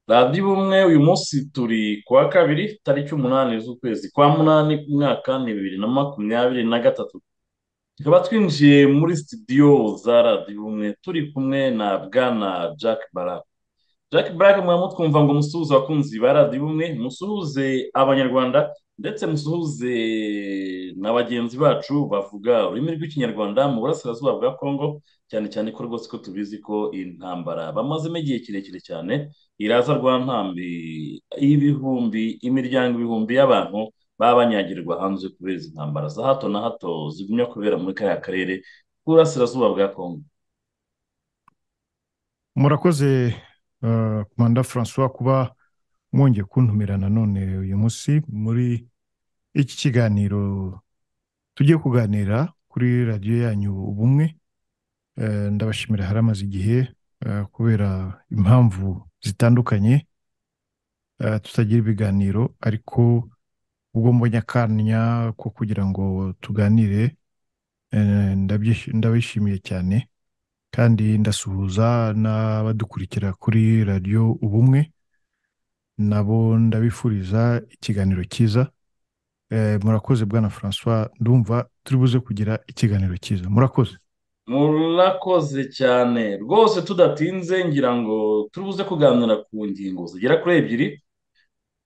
radiyo ubumwe uyu munsi turi kuwa kabiri tariki umunani z'ukwezi kwa munani umwaka ni bibiri na makumyabiri na gatatu tukaba twinjiye muri sitidiyo za radiyo ubumwe turi kumwe na bwana jack barak jack barak mwaba twumva ngo musuhuze abakunzi ba radiyo ubumwe musuhuze abanyarwanda ndetse musuhuze na bagenzi bacu bavuga ururimi rw'ikinyarwanda mu burasirazuba bwa kongo cyane cyane ko rwose ko tubizi ko intambara bamazemo igihe kirekire cyane iraza rwa ntambi y'ibihumbi imiryango ibihumbi y'abantu baba banyagirwa hanze kubera izi ntambara za hato na hato zigumya kubera muri kariya karere k'uburasirazuba bwa kongo murakoze manda francois kuba mwongeye kuntumira nanone uyu munsi muri iki kiganiro tugiye kuganira kuri radiyo yanyu ubumwe ndabashimira haramaze igihe kubera impamvu zitandukanye tutagira ibiganiro ariko ubwo mbonye akanya ko kugira ngo tuganire ndabishimiye cyane kandi ndasuhuza n'abadukurikira kuri radiyo ubumwe nabo ndabifuriza ikiganiro cyiza murakoze bwana francois ndumva turi buze kugira ikiganiro cyiza murakoze murakoze cyane rwose tudatinze ngira ngo turubuze kuganira ku ngingo zigera kuri ebyiri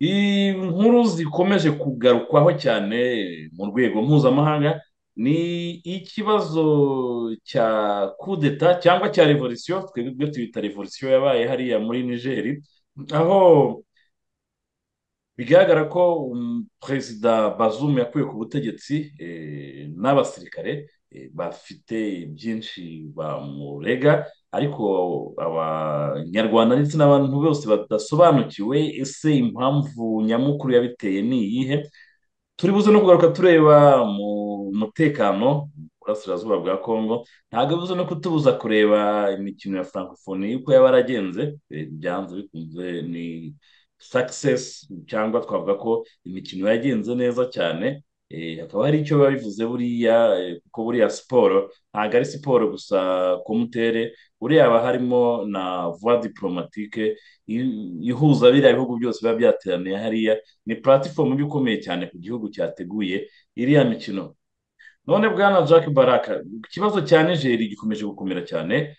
inkuru zikomeje kugarukwaho cyane mu rwego mpuzamahanga ni ikibazo cya kudeta cyangwa cya revolisiyo twebwe tubita revolisiyo yabaye hariya muri nigeri aho bigaragara ko perezida bazumu yakuye ku butegetsi n'abasirikare bafite byinshi bamurega ariko abanyarwanda ndetse n'abantu bose badasobanukiwe ese impamvu nyamukuru yabiteye ni iyihe turi buze no kugaruka tureba mu mutekano mu burasirazuba bwa kongo ntabwo bibuze no kutubuza kureba imikino ya francophonie y'uko yaba yaragenze byanze bikunze ni sakisesi cyangwa twavuga ko imikino yagenze neza cyane hakaba hari icyo biba bivuze buriya kuko buriya siporo ntabwo ari siporo gusa komutere buriya haba harimo na vuwa diporomatike ihuza biriya bihugu byose biba byateraniye hariya ni puratifomu iba ikomeye cyane ku gihugu cyateguye iriya mikino none bwana jack baraka ikibazo cya nigeri gikomeje gukomera cyane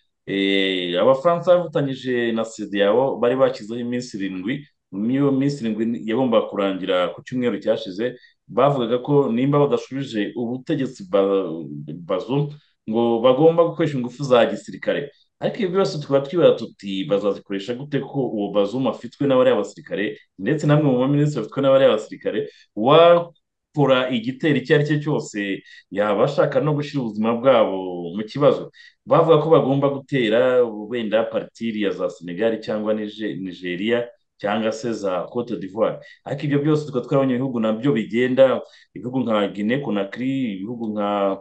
abafaransa bafatanyije na yabo bari bashyizeho iminsi irindwi niyo minsi irindwi yagombaga kurangira ku cyumweru cyashize bavugaga ko nimba badashubije ubutegetsi bazo ngo bagomba gukoresha ingufu za gisirikare ariko ibi byose tukaba twibaza tuti bazazikoresha gute ko uwo bazuma afitwe n'abariya basirikare ndetse namwe mu baminisitiri bafitwe n'abariya basirikare wakora igitero icyo ari cyo cyose yaba ashaka no gushyira ubuzima bwabo mu kibazo bavuga ko bagomba gutera wenda partiriya za senegali cyangwa nigeria cyangwa se za cote d'ivoire ariko ibyo byose tukaba twabonye ibihugu nabyo bigenda ibihugu nka guinea conakry ibihugu nka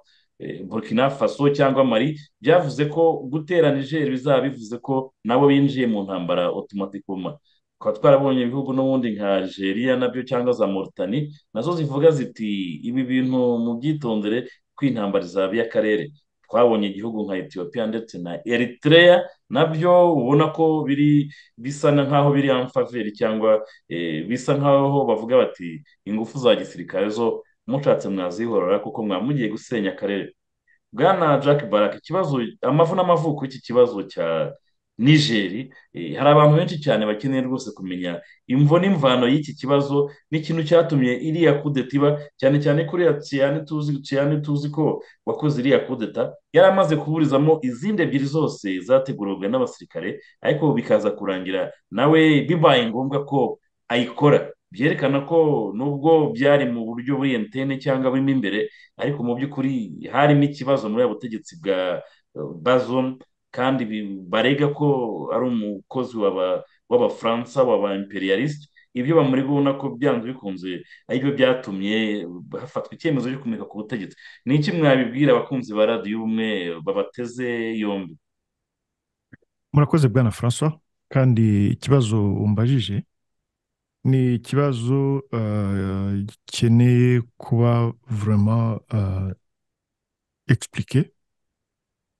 burkina faso cyangwa mari byavuze ko gutera niger bizaba bivuze ko nabo binjiye mu ntambara otomatikoma tukaba twarabonye ibihugu n'ubundi nka algeria nabyo cyangwa za moritani nazo zivuga ziti ibi bintu mu byitondere kw'intambara izaba iy'akarere twabonye igihugu nka etiyopiya ndetse na eritrea nabyo ubona ko biri bisa nk'aho biri amfaveri cyangwa bisa nk'aho bavuga bati ingufu za gisirikare zo mushatse mwazihorora kuko mwaba mugiye gusenya akarere bwana jack barak ikibazo amavu n'amavuko y'iki kibazo cya nigeri hari abantu benshi cyane bakeneye rwose kumenya imvo n'imvano y'iki kibazo n'ikintu cyatumye iriya kudeta iba cyane cyane kuri ciyane tuzi ciyane tuzi ko wakoze iriya kudeta yari amaze kuburizamo izindi ebyiri zose zategurwaga n'abasirikare ariko bikaza kurangira nawe bibaye ngombwa ko ayikora byerekana ko nubwo byari mu buryo buri entene cyangwa burimo imbere ariko mu by'ukuri harimo ikibazo muri ubu butegetsi bwa bazomu kandi barega ko ari umukozi w'abafaransa w'abaimperiyalisite ibyo bamurega ubona ko byanze bikunze aribyo byatumye hafatwa icyemezo cyo kumurika ku butegetsi ni iki mwabibwira abakunzi ba radiyo ubumwe babateze yombi murakoze bwana Francois kandi ikibazo umbajije ni ikibazo eh, gikeneye kuba vurema egisiplike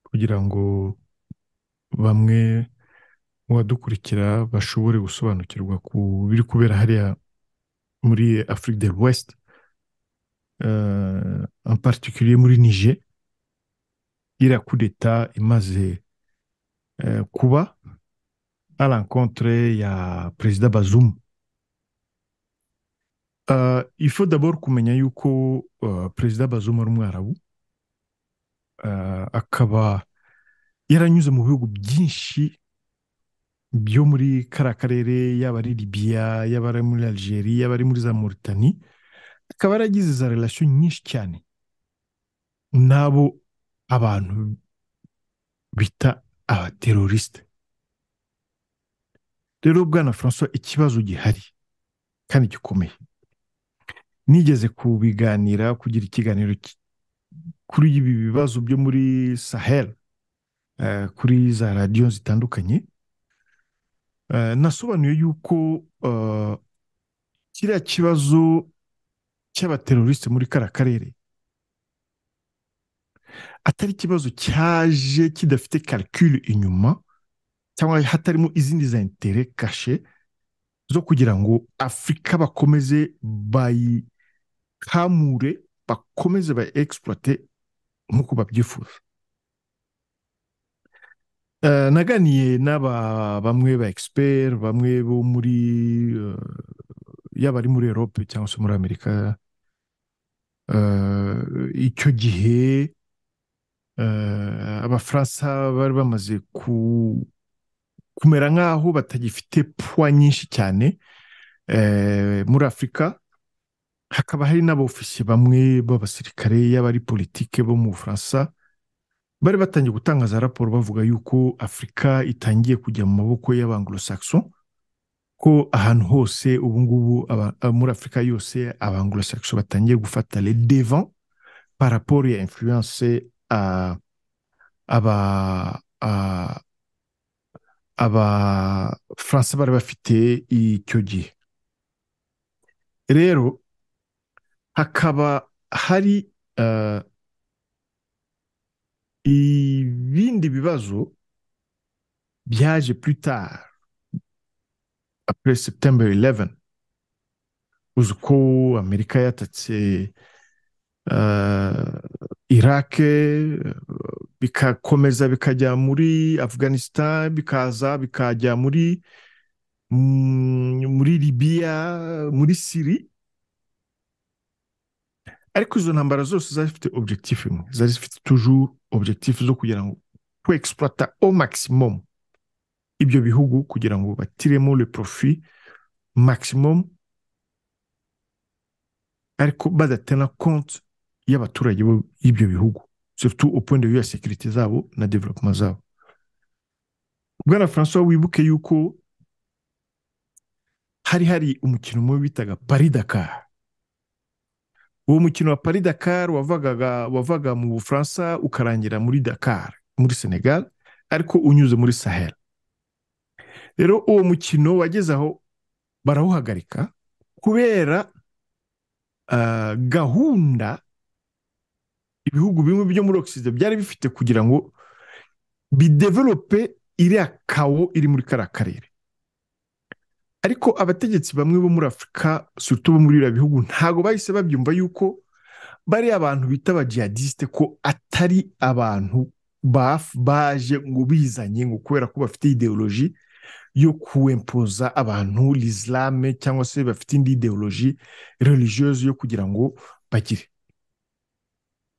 kugira ngo bamwe mu badukurikira bashobore gusobanukirwa ku biri kubera hariya muri Afurika de l'Ouest eh, en particulier muri Niger iriya kudeta imaze eh, kuba à l'encontre ya perezida Bazoum. Euh, il faut d'abord kumenya yuko euh, perezida Bazoum ari umwarabu euh, akaba yaranyuze mu bihugu byinshi byo muri kariya karere yaba ari libiya yaba ari muri algeria yaba ari muri za mauritanie akaba yaragize za relation nyinshi cyane n'abo abantu bita abaterorisite rero bwana francois ikibazo gihari kandi gikomeye nigeze kubiganira kugira ikiganiro ki- kuri ibi bibazo byo muri sahel eh, kuri za radiyo zitandukanye Eh, nasobanuye yuko eh, kiriya kibazo cy'abaterorisite muri kariya karere atari ikibazo cyaje kidafite calcul inyuma cyangwa hatarimo izindi za intere kashe zo kugira ngo afurika bakomeze bayikamure bakomeze bayi egisipurote nk'uko babyifuza Eh, naganiye n'aba bamwe ba egisiperi bamwe bo muri eh, yaba ari muri erope cyangwa se muri amerika Eh, icyo gihe eh, abafaransa bari bamaze ku- kumera nk'aho batagifite puwa nyinshi cyane eh, muri afurika hakaba hari n'abofisiye bamwe b'abasirikare yaba ari politike bo mu bufaransa bari batangiye gutanga za raporo bavuga yuko afurika itangiye kujya mu maboko y'abanglosaxo ko ahantu hose ubu ngubu aba- a- muri afurika yose abanglosaxo batangiye gufata le devant par rapport ya influence a- aba a- abafaransa bari bafite icyo gihe rero hakaba hari eh, ibindi bibazo byaje plus tard après September 11 uzi ko amerika yatatse uh, iraq bikakomeza bikajya muri afghanistan bikaza bikajya muri mm, muri libiya muri siri ariko izo ntambara zose zari zifite objectif imwe zari zifite toujours objectif zo kugira ngo ku exploiter au maximum ibyo bihugu kugira ngo batiremo le profit maximum ariko badatana konti y'abaturage bo- y'ibyo bihugu surtout au point de vue ya securite zabo na development zabo bwana francois wibuke yuko hari hari umukino umwe bitaga pari dakar uwo mukino wa pari dakar wavaga wavaga mu bufaransa ukarangira muri dakar muri senegal ariko unyuze muri sahel rero uwo mukino wageze aho barawuhagarika kubera ah, gahunda ibihugu bimwe byo muri Occident byari bifite kugira ngo bidevelope iriya kawo iri muri kariya karere ariko abategetsi bamwe bo muri afurika surtout bo muri biriya bihugu ntago bahise babyumva yuko bariya abantu bita abajihadisite ko atari abantu baf- baje ngo bizanye ngo kubera ko bafite ideoloji yo kuwempoza abantu lisilame cyangwa se bafite indi ideoloji religieuse yo kugira ngo bagire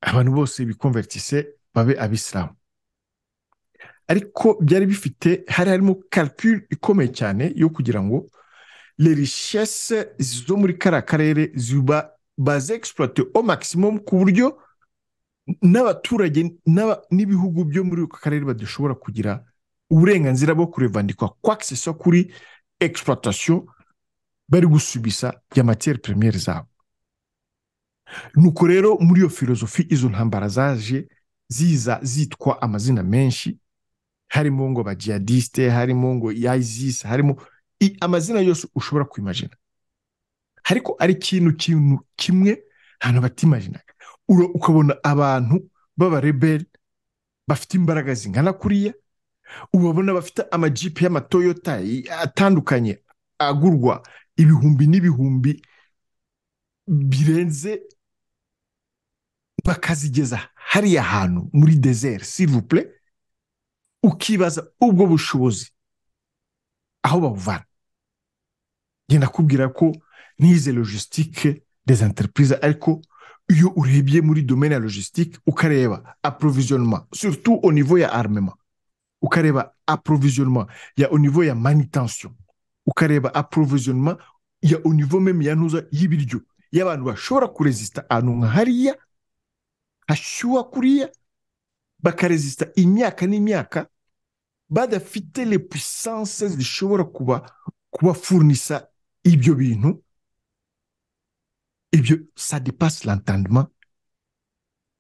abantu bose bikonvertise babe abisilamu ariko byari bifite hari harimo calcul ikomeye cyane yo kugira ngo le richesse zo muri kariya karere ziba bazexploite au maximum ku buryo n'abaturage n'aba- n'ibihugu byo muri ako karere badashobora kugira uburenganzira bwo kurevandikwa kwa que ce soit kuri exploitation bari gusubisa ya matière première zabo nuko rero muri iyo filozofi izo ntambara zaje ziza zitwa amazina menshi harimo ngo ba jihadiste harimo ngo isis harimo amazina yose ushobora kwimajina ariko ari ikintu kintu kimwe ntabwo batimajinaga ukabona abantu b'abareberi bafite imbaraga zingana kuriya ubabona bafite amajipe y'amatoyota atandukanye agurwa ibihumbi n'ibihumbi birenze bakazigeza hariya hantu muri deseri sirivupure ukibaza ubwo bushobozi aho babuvana genda kubwira ko n'ize logisitike des entreprises ariko iyo urebye muri domene ya logisitike ukareba approvisionnement surtout au niveau ya armement ukareba approvisionnement ya au niveau ya manutention ukareba approvisionnement ya au niveau meme ya ntuza y'ibiryo y'abantu bashobora kuresista ahantu nka hariya hashyuha kuriya bakaresista imyaka n'imyaka badafite le puissance zishobora kuba kubafurnisa ibyo bintu ibyo ça dépasse l'entendement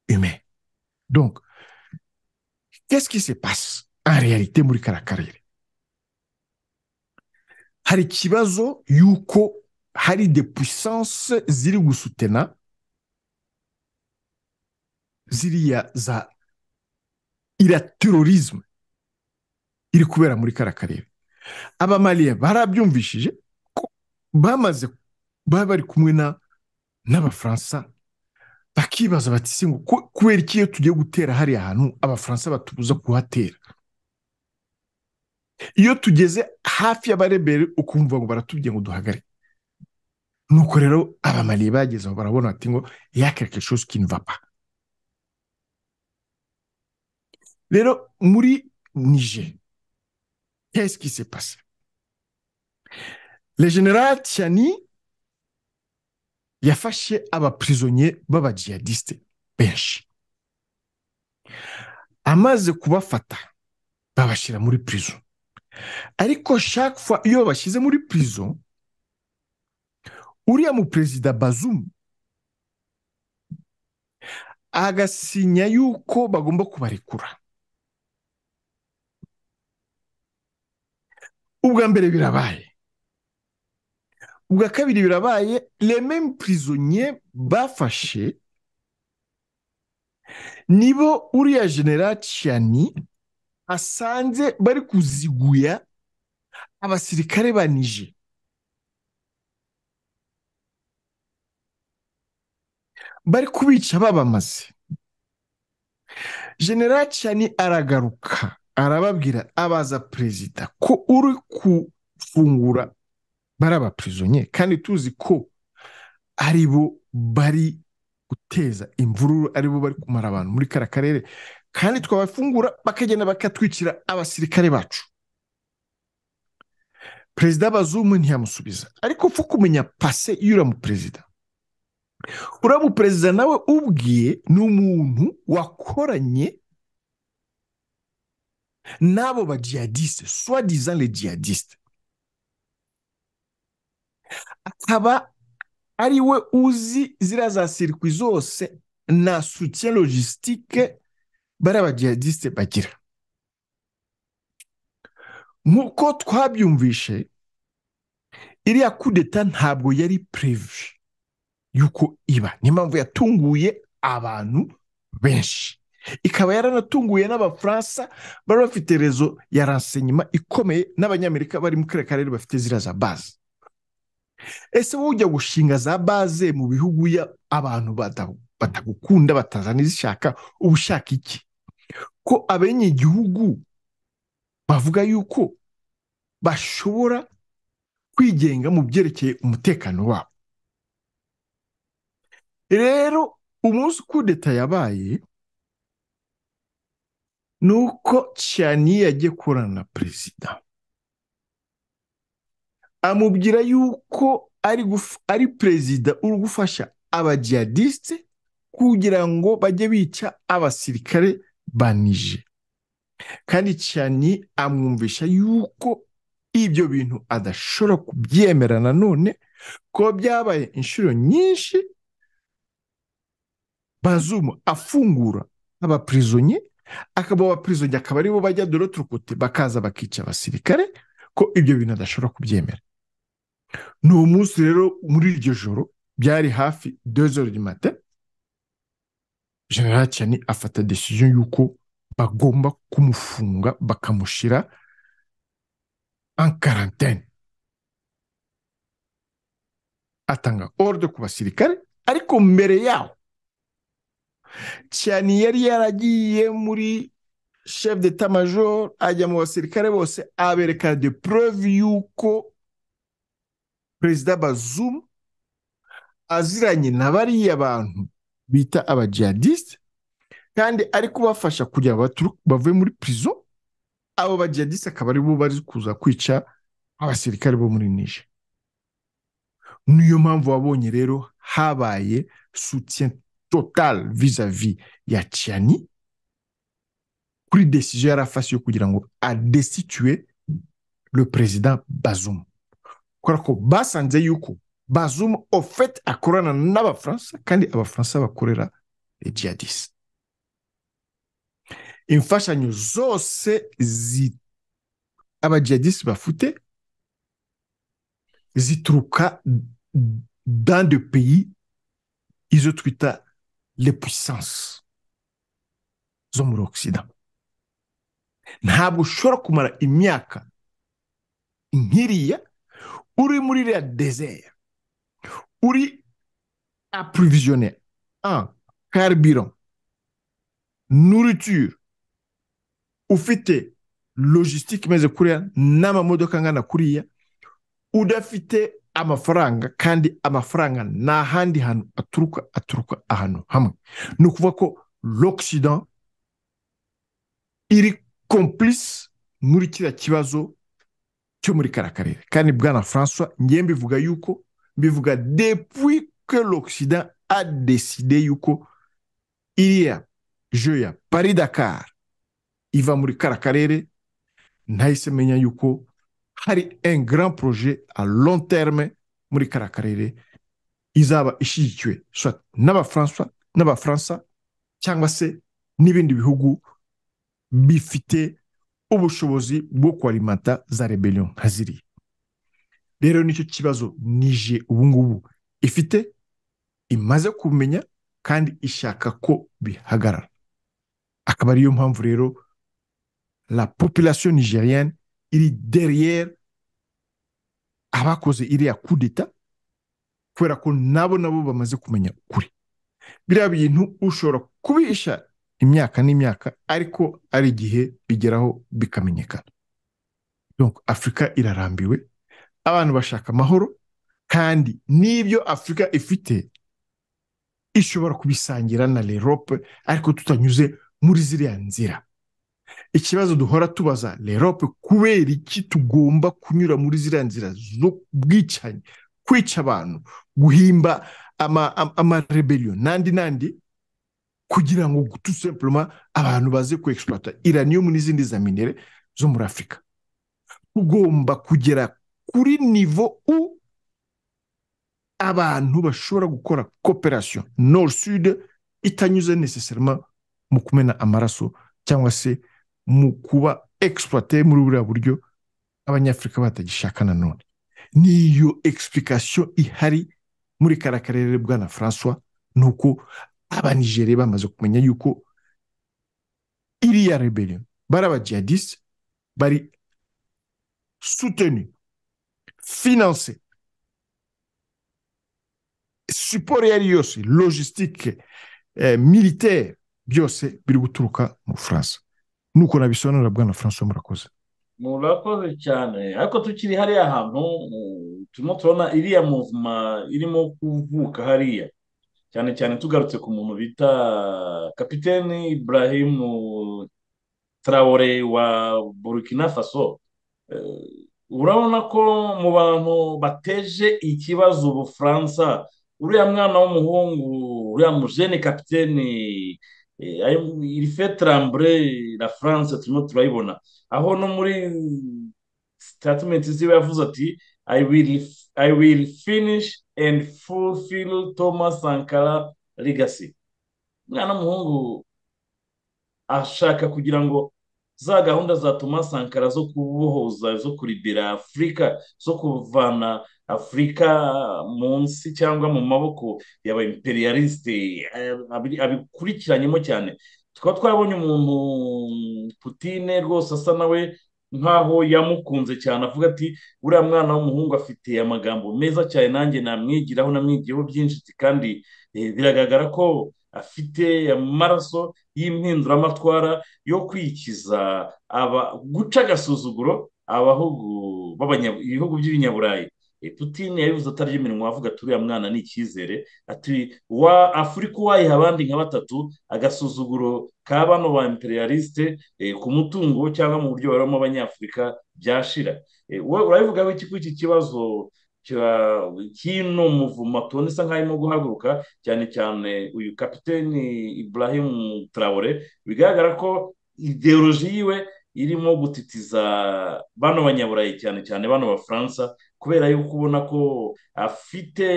humain donc qu'est-ce qui se passe en réalité muri kara karere hari ikibazo yuko hari de puissance ziri gusutena ziriya za ira terorisme iri kubera muri kara karere abamaliya barabyumvishije ko bamaze baba bari kumwe na n'abafaransa bakibaza bati ngo kubera iki iyo tugiye gutera hariya hantu abafaransa batubuza kuhatera iyo tugeze hafi y'abarebere ukumva ngo baratubwiye ngo duhagarike nuko rero abamariye bageze aho barabona bati ngo yakeke chose qui ne va pas rero muri nije qu'est-ce qui s'est passé le général Tiani yafashe abapirizonye b'abajihadiste benshi amaze kubafata babashyira muri pirizo ariko shakfa iyo babashyize muri pirizo uriya mu perezida bazumu agasinya yuko bagomba kubarekura ubwa mbere birabaye ubwa kabiri birabaye rememe purizonye bafashe nibo uriya generaciyani asanze bari kuziguya abasirikare banije bari kubica babamaze generaciyani aragaruka arababwira abaza perezida ko uri gufungura bari abapirizonye kandi tuzi ko ari bo bari guteza imvururu ari bo bari kumara abantu muri kara karere kandi twabafungura bakagenda bakatwikira abasirikare bacu perezida bazumu ntiyamusubiza ariko upfa kumenya pase iyo uriya muperezida uriya muperezida nawe ubwiye ni umuntu wakoranye n'abo ba jihadiste swadizan le jihadiste akaba ari we uzi ziriya za sirikwi zose na sutiye logisitike bari abajihadisite bagira nk'uko twabyumvishe iriya kudeta ntabwo yari purevi y'uko iba niyo mpamvu yatunguye abantu benshi ikaba yaranatunguye n'abafaransa bari bafite rezo ya ransenyima ikomeye n'abanyamerika bari mu kare karere bafite ziriya za bazi ese wowe ujya gushinga za baze mu bihugu abantu batagukunda bataza n'izishaka uba ushaka iki ko abenyegihugu bavuga yuko bashobora kwigenga mu byerekeye umutekano wabo rero umunsi kudeta yabaye ni uko cyane yagiye korana na perezida amubwira yuko ari ari perezida uri gufasha abajihadiste kugira ngo bajye bica abasirikare banije kandi cyane amwumvisha yuko ibyo bintu adashobora kubyemera nanone ko byabaye inshuro nyinshi bazumu afungura abapirizonye akaba aba perezida akaba aribo bajya dore turukote bakaza bakica abasirikare ko ibyo bintu adashobora kubyemera ni umunsi rero muri iryo joro byari hafi dozori mate general cyane afata decision y'uko bagomba kumufunga bakamushyira en karantene atanga ordo ku basirikare ariko mbere yaho cyane yari yaragiye muri chef d'etat major ajya mu basirikare bose abereka de preuve y'uko perezida bazumu aziranye na bariya bantu bita abajihadisite kandi ari kubafasha kugira ngo bavuye muri pirizo abo bajihadisite akaba aribo bari kuza kwica abasirikare bo muri nije niyo mpamvu wabonye rero habaye soutien total vis-à-vis ya cyani kuri desiziyo yari afashe yo kugira ngo adestitue le perezida bazumu kubera ko basanze yuko bazumu ofete akorana n'abafaransa kandi abafaransa bakorera jihadisi imfashanyo zose zi abajihadisi bafite zituruka dans de pays izo twita les puissances zo muri ogisida ntabwo ushobora kumara imyaka nk'iriya uri muri iriya dezere uri apurivisione en carburant nourriture ufite logistique imeze kuriya n'amamodoka angana kuriya udafite amafaranga kandi amafaranga nta handi hantu aturuka aturuka ahantu hamwe ni ukuvuga ko l'occident iri complice muri kiriya kibazo cyo muri kariya karere kandi bwana francois ngiye mbivuga yuko mbivuga depuis que l'occident a décidé yuko iriya jeu ya paris dakar iva muri kariya karere ntahise menya yuko hari un grand projet à long terme muri kariya karere izaba ishyigikiwe n'abafaransa n'abafaransa cyangwa se n'ibindi bihugu bifite ubushobozi bwo kwarimata za rebellion nka ziriya rero nicyo kibazo nije ubungubu ifite imaze kumenya kandi ishaka ko bihagarara akaba ariyo mpamvu rero la population nigerienne iri deriyeri abakoze iriya kudeta kubera ko nabo nabo bamaze kumenya ukuri biriya bintu ushobora kubisha imyaka n'imyaka ariko ari igihe bigeraho bikamenyekana afurika irarambiwe abantu bashaka amahoro kandi n'ibyo afurika ifite ishobora kubisangira na lerope ariko tutanyuze muri ziriya nzira ikibazo duhora tubaza lerope kubera iki tugomba kunyura muri ziriya nzira z'ubwicanyi kwica abantu guhimba amareberiyo n'andi n'andi kugira ngo tusemburoma abantu baze kwegisiparata iranium n'izindi za minere zo muri afurika tugomba kugera kuri nivo u abantu bashobora gukora koperasiyo nord sud itanyuze nesesarima mu kumena amaraso cyangwa se mu kuba egisipuwate muri buriya buryo abanyafurika batagishaka nanone niyo egisipulikasiyo ihari muri kariya karere bwana francois ni uko abanijere bamaze kumenya yuko iriya reberiyo bari abajihadisite bari suteni finanse siporo iyo ari yose logisitike militeri byose biri guturuka mu bufaransa nuko nabisobanurira bwana francois murakoze murakoze cyane ariko tukiri hariya hantu turimo turabona iriya muvuma irimo kuvuka hariya cyane cyane tugarutse ku muntu bita kapiteni Ibrahim Traore wa burkina faso urabona ko mu bantu bateje ikibazo ubufaransa uriya mwana w'umuhungu uriya mujene kapiteni iri fetarambure la france turimo turayibona aho no muri sitatimenti ziba yavuze ati i will finish and fulfill thomas sankara legacy umwana w'umuhungu ashaka kugira ngo za gahunda za Thomas Sankara zo kubohoza zo kuribera afurika zo kuvana afurika munsi cyangwa mu maboko yaba imperialisite abikurikiranyemo cyane tukaba twabonye umuntu putine rwose asa nawe nkaho yamukunze cyane avuga ati uriya mwana w'umuhungu afite amagambo meza cyane nanjye namwigiraho namwigiyeho byinshi kandi biragaragara ko afite amaraso y'impinduramatwara yo kwikiza guca agasuzuguro ibihugu by'ibinyaburayi putine yabivuze atarya iminwa avuga ati uriya mwana ni icyizere ati wa afurika uwayiha abandi nka batatu agasuzuguro ka bano ba imperialisite ku mutungo cyangwa mu buryo baramo abanyafurika byashira urabivugaho iki kuri iki kibazo kino muvuma tubona isa nkaho arimo guhaguruka cyane cyane uyu kapiteni Ibrahim Traore bigaragara ko ideoloji yiwe irimo gutitiza bano banyaburayi cyane cyane bano bafaransa kubera yuko ubona ko afite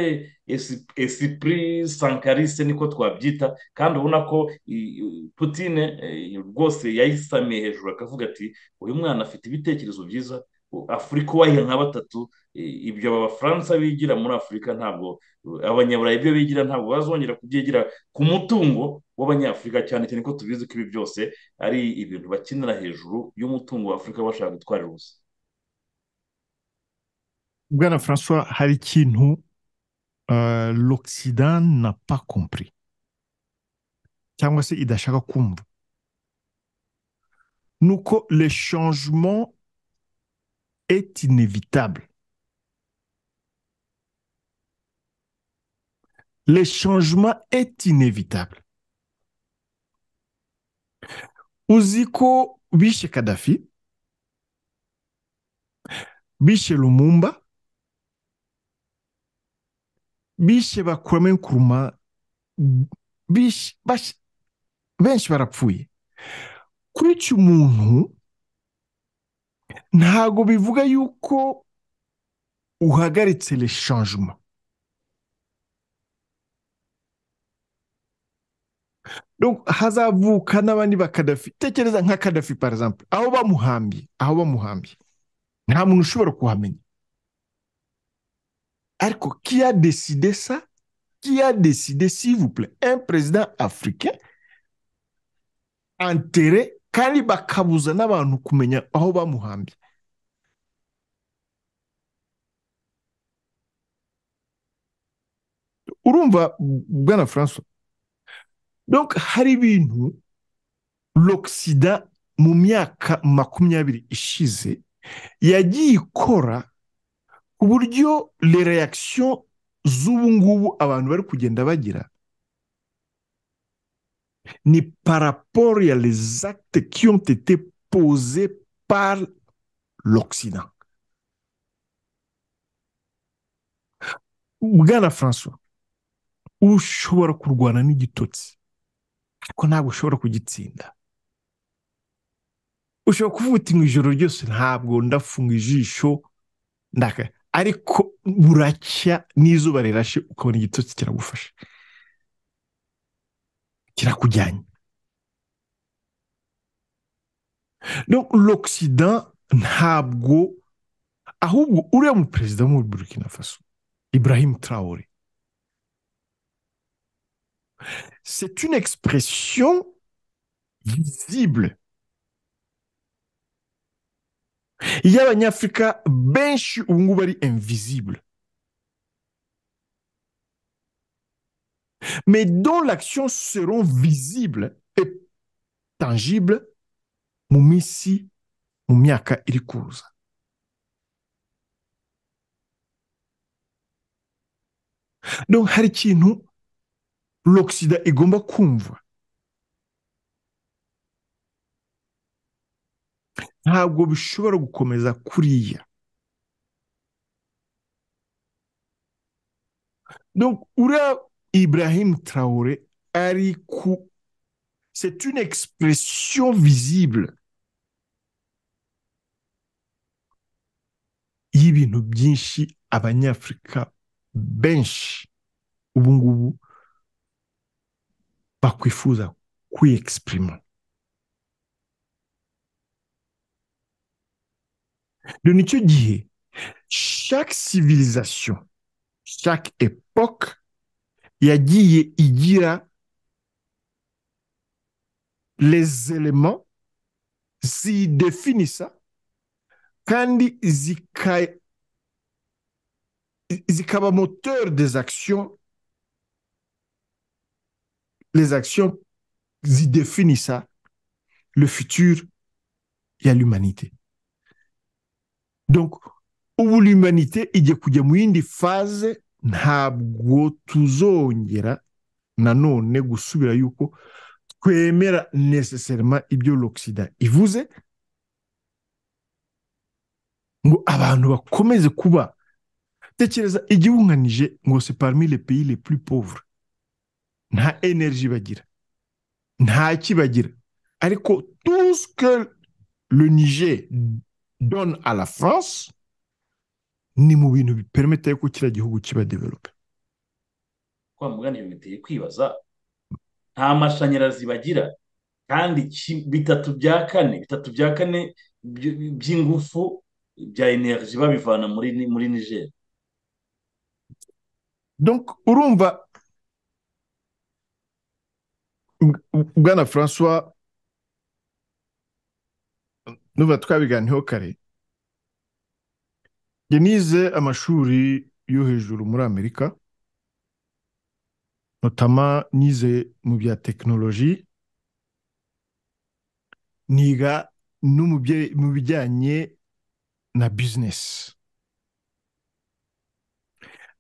esipuri sankarise niko twabyita kandi ubona ko putine rwose yayisamiye hejuru akavuga ati uyu mwana afite ibitekerezo byiza afurika uwayiha nka batatu ibyo aba bafaransa bigira muri afurika ntabwo abanyaburayi ibyo bigira ntabwo bazongera kubyigira ku mutungo w'abanyafurika cyane cyane ko tubizi ko ibi byose ari ibintu bakinira hejuru y'umutungo wa afurika bashaka gutwarira ubusa bwana francois hari ikintu l'occident na pa compris cyangwa se idashaka kumva ni uko le changement est inévitable. Le changement est inévitable. Uziko bishe Kadhafi, bishe Lumumba, bishe Kwame Nkrumah, bishe benshi barapfuye. Kuri iki umuntu ntago bivuga yuko uhagaritse le changement hazavuka n'abandi bakadafi tekereza nka kadafi par exemple aho bamuhambye aho bamuhambye nta muntu ushobora kuhamenya ariko qui a décidé ça qui a décidé s'il vous plaît un président africain enterré kandi bakabuza n'abantu kumenya aho bamuhambye urumva bwana franco donc hari ibintu l'oxida mu myaka makumyabiri ishize yagiye ikora ku buryo le reaction z'ubu ngubu abantu bari kugenda bagira ni par rapport à les actes qui ont été posés par l'Occident. bwana francois ushobora kurwana n'igitotsi ariko ntabwo ushobora kugitsinda ushobora kuvuga uti mu ijoro ryose ntabwo ndafunga ijisho ariko buracya n'izuba rirashe ukabona igitotsi kiragufasha kirakujyanye donc l'occident ntabwo ahubwo uriya mu perezida wo muri burkina faso ibrahim traore c'est une expression visible y'abanyafurika benshi ubu ngubu ari invisible mais dont l'action seront visibles et tangibles mu minsi mu myaka iri kuza donc hari ikintu l'oxida igomba kumva ntabwo bishobora gukomeza kuriya donc uriya Ibrahim Traoré, Arikou, c'est une expression visible. y'ibintu byinshi abanyafurika benshi ubu ngubu bakwifuza kwiyegisiprima rero nicyo gihe shake civilisation shake epoke yagiye igira lezerema ziyidefinisa kandi zikaba moteri des actions les actions zidefinisa le futur ya l'humanité donc ubu l'humanité igiye kujya mu yindi faze ntabwo tuzongera nanone gusubira yuko twemera necessairement ibyo l'oxida ivuze ngo abantu bakomeze kuba tekereza igihugu nka nije ngo se parmi les pays les plus pauvres nta energy bagira nta kibagira ariko tout ce que le niger donne à la france ni mu bintu bipermeta yuko kiriya gihugu kiba develope kwa mugani biteye kwibaza nta mashanyarazi bagira kandi bitatu bya kane bitatu bya kane by'ingufu bya energy babivana muri muri niger donc urumva bwana francois nuba twabiganiyeho kare yanize amashuri yo hejuru muri amerika notama nize mu bya tekinoloji niga no mu bijyanye na bizinesi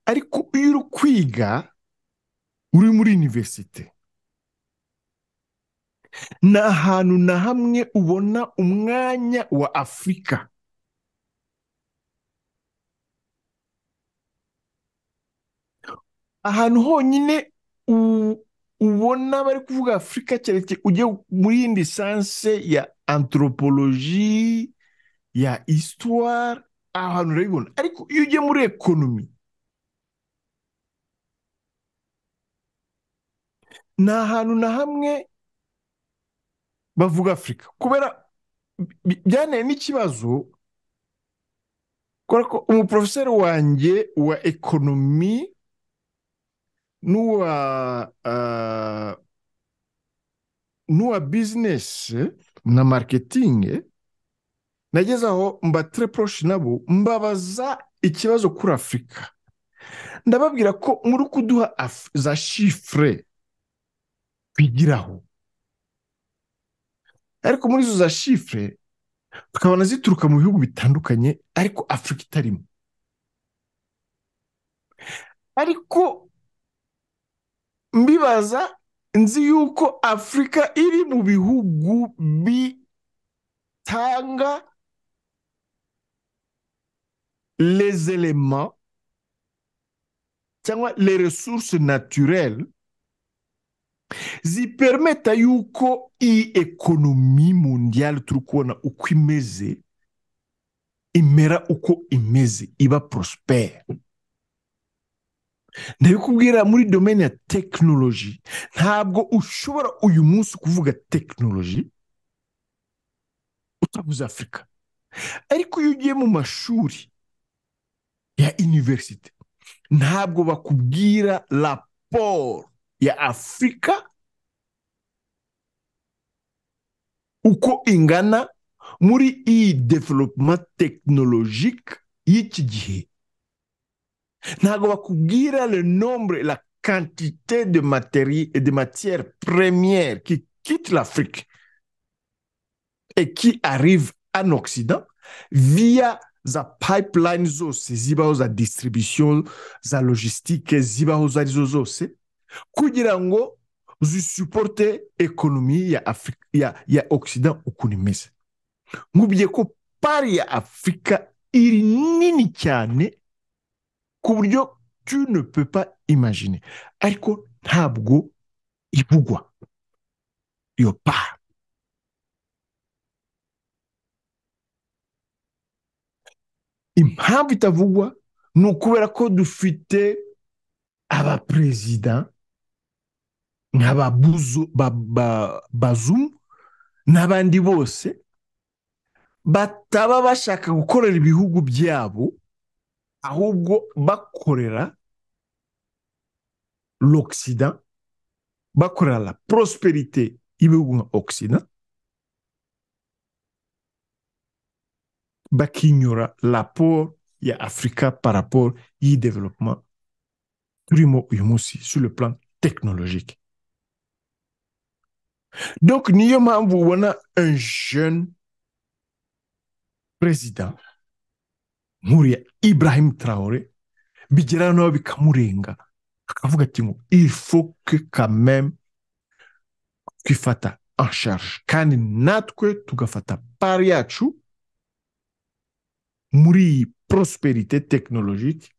ariko iyo uri kwiga uri muri univerisite ni ahantu na hamwe ubona umwanya wa afurika ahantu honyine ubona bari kuvuga afurika keretse ujya muri yindi sanse ya anthropologie ya histoire aho hantu urabibona ariko iyo ugiye muri ekonomi ni ahantu na hamwe bavuga afurika kubera byanteye n'ikibazo kubera ko umuporofeseri wanjye wa ekonomi n'uwa n'uwa bizinesi na maketingi nageze aho mba tereporoshi nabo mbabaza ikibazo kuri afurika ndababwira ko muri kuduha za shifure twigiraho ariko muri izo za shifure tukabona zituruka mu bihugu bitandukanye ariko afurika itarimo ariko mbibaza nzi yuko afurika iri mu bihugu bitanga elema cyangwa resources naturelle zipermeta yuko iyi ekonomi mundiyari turi kubona uko imeze imera uko imeze iba porosiperi ndabikubwira muri domene ya tekinoloji ntabwo ushobora uyu munsi kuvuga tekinoloji utabuze afurika ariko iyo ugiye mu mashuri ya iniverisite ntabwo bakubwira raporo ya afurika uko ingana muri iyi development tekinolojike y'iki gihe ntabwo bakubwira le nombre la quantité de materi de matière première qui quitte l'afrique et qui arrive en occident via za pipeline zose zibaho za distribution za logistique zibaho zo arizo zose kugira ngo zisuporte ekonomi ya afurika ya ya ogisida ukuntu imeze nkubwiye ko pari ya afurika iri nini cyane ku buryo tu ne pepa imajine ariko ntabwo ibugwa iyo pari impamvu itavugwa ni ukubera ko dufite abaperezida nk'aba bazumu n'abandi bose bataba bashaka gukorera ibihugu byabo ahubwo bakorera l'occident bakorera la prosperite y'ibihugu nka occident bakinyura raporo ya afurika paraporo y'idevelopuma turimo uyu munsi sur le plan technologique donc niyo mpamvu ubona un jeune perezida nk'uriya ibrahim traore bigeraho nawe bikamurenga akavuga ati ngo il faut que quand même twifata en charge kandi natwe tugafata pari yacu muri iyi prosperite tekinolojike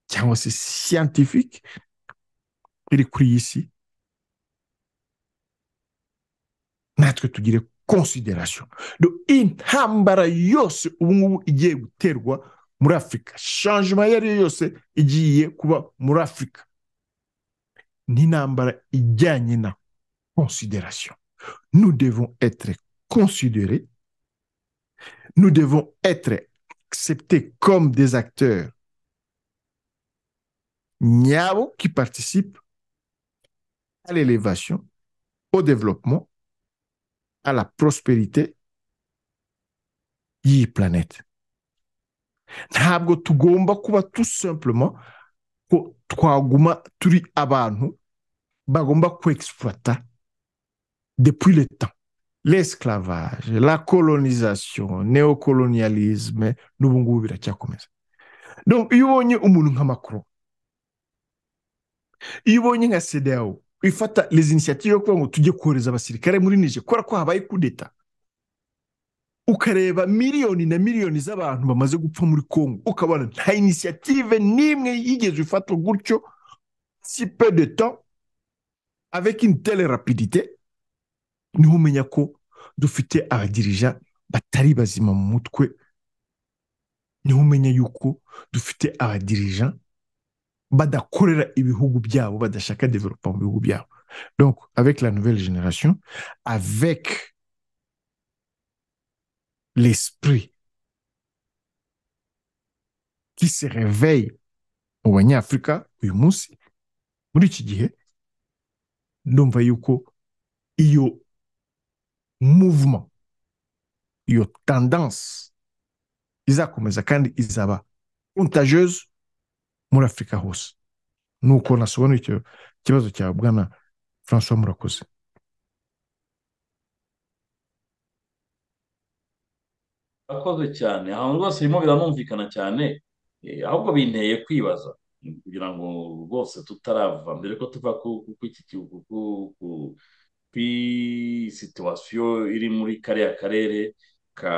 cyangwa se siyantifike iri kuri iyi si natwe tugire konsiderasiyo intambara yose ubu ngubu igiye guterwa muri afurika shanjima iyo ariyo yose igiye kuba muri afurika ni intambara ijyanye na konsiderasiyo nous devons etre considérés nous devons etre acceptés comme des acteurs nyabo qui participent à l'élévation, au développement, à la prospérité y'iyi planète. Ntabwo tugomba kuba tout simplement ko twaguma turi abantu bagomba kwexploita depuis le temps. L'esclavage, la colonisation, néocolonialisme n'ubu ngubu biracyakomeza. Donc iyo ubonye umuntu nka Macron iyo ubonye nka sedewo ifata izi inisiyative yo kuvuga ngo tujye kohereza abasirikare muri nije kubera ko habaye kudeta ukareba miliyoni na miliyoni z'abantu bamaze gupfa muri congo ukabona nta inisiyative n'imwe yigeze ifatwa gutyo si pe de temps avec une telle rapidité niho umenya ko dufite abadirija batari bazima mu mutwe niho umenya yuko dufite abadirija badakorera ibihugu byabo badashaka developa mu bihugu byabo donc avec la nouvelle génération avec l'esprit qui se réveille mu banyafurika uyu munsi muri iki gihe ndumva yuko iyo mouvement iyo tendance izakomeza kandi izaba contagieuse muri afurika hose ni uko nasobanura icyo kibazo cya bwana francois murakoze murakoze cyane ahantu rwose birimo biranumvikana cyane ahubwo binteye kwibaza kugira ngo rwose tutarava mbere ko tuva kuri situwasiyo iri muri kariya karere ka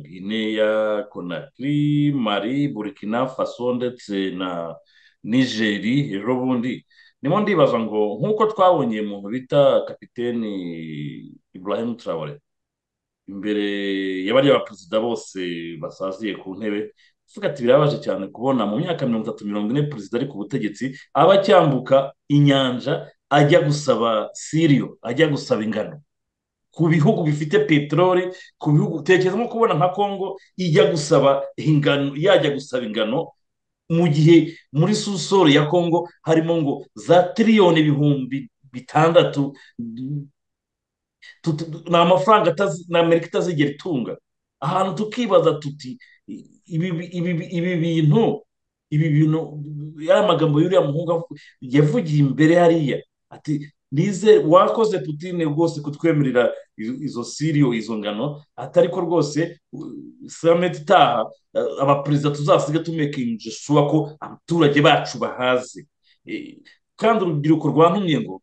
gineya konakiri mari burikina faso ndetse na nigeri ejo bundi ndimo ndibaza ngo nk'uko twabonye umuntu bita kapiteni ibrahim traore imbere ya bariya perezida bose basaziye ku ntebe tuvuga ati birabaje cyane kubona mu myaka mirongo itatu mirongo ine perezida ari ku butegetsi aba acyambuka inyanja ajya gusaba siriyo ajya gusaba ingano ku bihugu bifite peteroli ku bihugu tekereza nko kubona nka congo ijya gusaba ingano yajya gusaba ingano mu gihe muri susoro ya congo harimo ngo za tiriyoni ibihumbi bitandatu ni amafaranga amerika itazigera itunga ahantu tukibaza tuti ibi bintu ibi bintu yari amagambo y'uriya muhungu yavugiye imbere hariya ati nize wakoze putine rwose kutwemerera izo siriyo izo ngano atari ko rwose samedi itaha abaperezida tuzasiga tumekingisha isura ko abaturage bacu bahaze kandi urubyiruko rwantumye ngo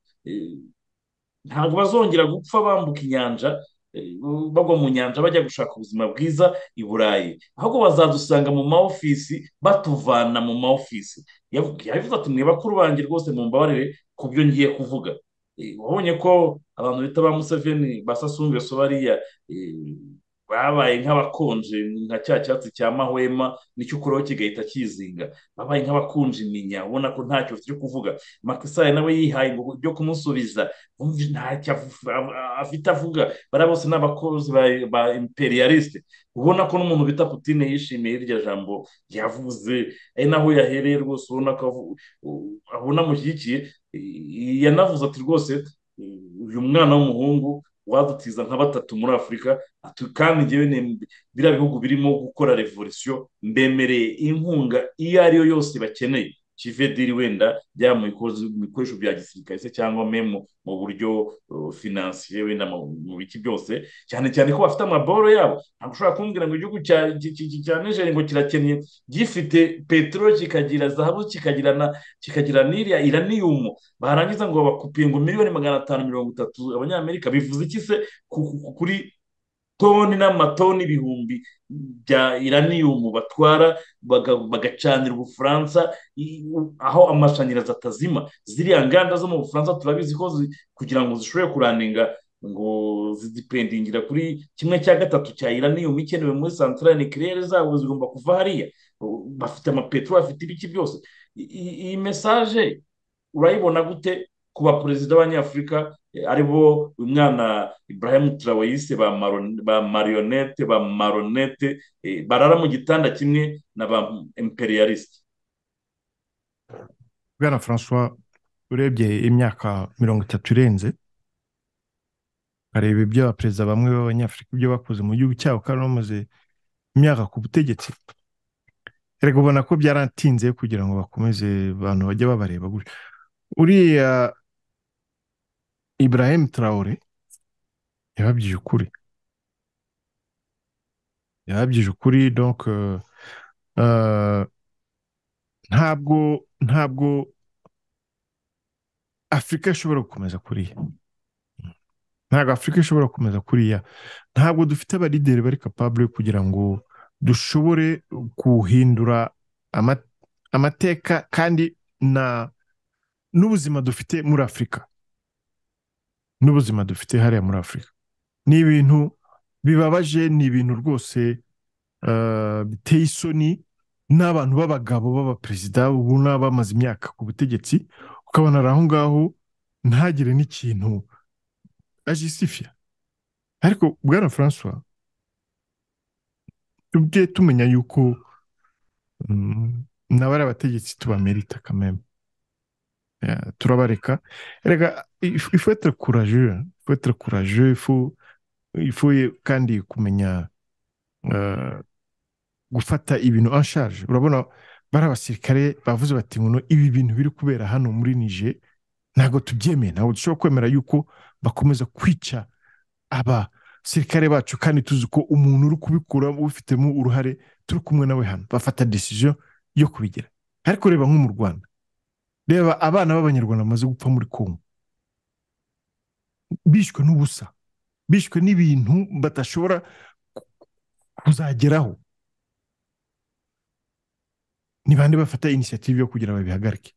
ntabwo bazongera gupfa bambuka inyanja bagwa mu nyanja bajya gushaka ubuzima bwiza i burayi ahubwo bazadusanga mu maofisi batuvana mu maofisi yavuze ati mwe bakuru banjye rwose mu mbabarire ku byo ngiye kuvuga wabonye ko abantu bita ba museveni ba sasungeso bariya babaye nk'abakonje nka cya cyatsi cya mahwema nicyo ukuraho kigahita kizinga babaye nk'abakonje iminya ubona ko ntacyo cyo kuvuga makisaye nawe yihaye ngo byo kumusubiza ntacyo afite avuga bariya bose ni abakozi ba imperialisite ubona ko n'umuntu bita Putine yishimiye iryo jambo yavuze ari naho yahereye rwose ubona ko abona amushyigikiye yanavuze ati rwose uyu mwana w'umuhungu wadutiza nka batatu muri afurika kandi ngewe biriya bihugu birimo gukora revolisiyo mbemereye inkunga iyo ariyo yose bakeneye kivediri wenda byaba mu bikoresho bya gisirikare se cyangwa memu mu buryo finansiye wenda mu biki byose cyane cyane ko bafite amaboro yabo ntabwo ushobora kumbwira ngo igihugu cya nijeri ngo kirakennye gifite peteroli kikagira zahabu kikagira n'iriya iraniyumu barangiza ngo bakupiye ngo miliyoni magana atanu mirongo itatu abanyamerika bivuze iki se kuri toni n'amatoni ibihumbi bya iraniyumu batwara bagacanira ubufaransa aho amashanyarazi atazima ziriya nganda zo mu bufaransa turabizi ko kugira ngo zishobore kurandinga ngo zidipendingira kuri kimwe cya gatatu cya iraniyumu ikenewe muri santarari nikirere zabo zigomba kuva hariya bafite amapeteroli bafite ibiki byose iyi mesaje urayibona gute ku baperezida b'abanyafurika aribo uyu mwana Ibrahim Traoyise ba marionette ba maronete barara mu gitanda kimwe na ba imperialisite bwana francois urebye imyaka mirongo itatu irenze ukareba ibyo abaperezida bamwe b'abanyafurika ibyo bakoze mu gihugu cyabo kandi bamaze imyaka ku butegetsi reka ubona ko byaratinze kugira ngo bakomeze abantu bajye babareba gutya uriya Ibrahim Traore yababwije ukuri yababwije ukuri donc ntabwo ntabwo afurika ishobora gukomeza kuriya ntabwo afurika ishobora gukomeza kuriya ntabwo dufite abalideri bari capable kugira ngo dushobore guhindura amateka kandi na n'ubuzima dufite muri afurika n'ubuzima dufite hariya muri afurika ni ibintu bibabaje ni ibintu rwose biteye isoni n'abantu b'abagabo b'abaperezida ubona bamaze imyaka ku butegetsi ukabona ari aho ngaho ntagire n'ikintu ajisifiya ariko bwana francois tujye tumenya yuko nawe ari abategetsi tubamerita kameme turabareka reka ifu etere kuraje ifu etere kuraje ifu ifu kandi kumenya gufata ibintu anshaje urabona bari abasirikare bavuze bati ngo ibi bintu biri kubera hano muri nije ntabwo tubyemeye ntabwo dushobora kwemera yuko bakomeza kwica abasirikare bacu kandi tuzi ko umuntu uri kubikura ubifitemo uruhare turi kumwe nawe hano bafata decision yo kubigira ariko reba nko mu rwanda reba abana b'abanyarwanda bamaze gupfa muri kongo bishwe n'ubusa bishwe n'ibintu badashobora kuzageraho ni bande bafata inisiyative yo kugira babihagarike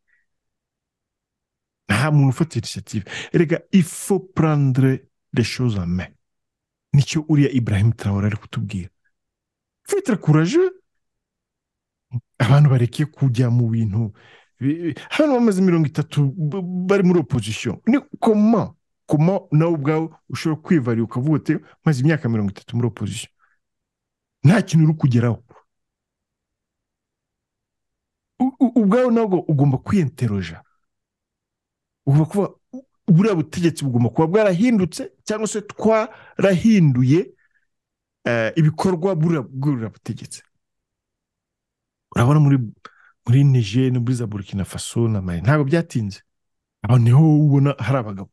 nta muntu ufata inisiyative reka ifo purandire de shozame nicyo uriya Ibrahim Traore ari kutubwira fitire kuraje abantu bareke kujya mu bintu hano bamaze mirongo itatu bari muri opozisiyo ni koma koma nawe ubwawe ushobora kwivarira ukavuga uti maze imyaka mirongo itatu muri opozisiyo nta kintu uri kugeraho ubwawe nabwo ugomba kwiyenteroja ugomba kuba buriya butegetsi bugomba kuba bwarahindutse cyangwa se twarahinduye ibikorwa buriya butegetsi urabona muri muri nije no muri za burkina faso na mari ntabwo byatinze aho niho ubona hari abagabo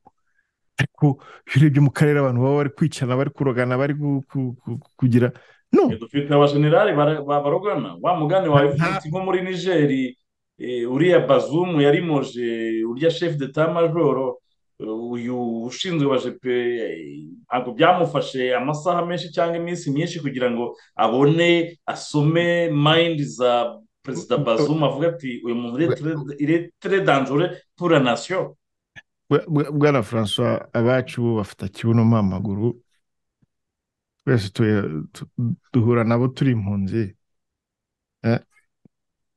ariko iyo urebye mu karere abantu baba bari kwicana bari kurogana bari kugira no dufite abajenerali barogana wa mugani wawe ufite nko muri nigeri uriya bazumu yarimoje urya shefu de ta majoro uyu ushinzwe wa jepe ntabwo byamufashe amasaha menshi cyangwa iminsi myinshi kugira ngo abone asome mayindi za perezida bazuma avuga ati uyu muntu iri tere danzure pura nasiyo bwana francois abacu bo bafata kibuno amaguru twese tu- tu- duhura nabo turi impunzi Eh,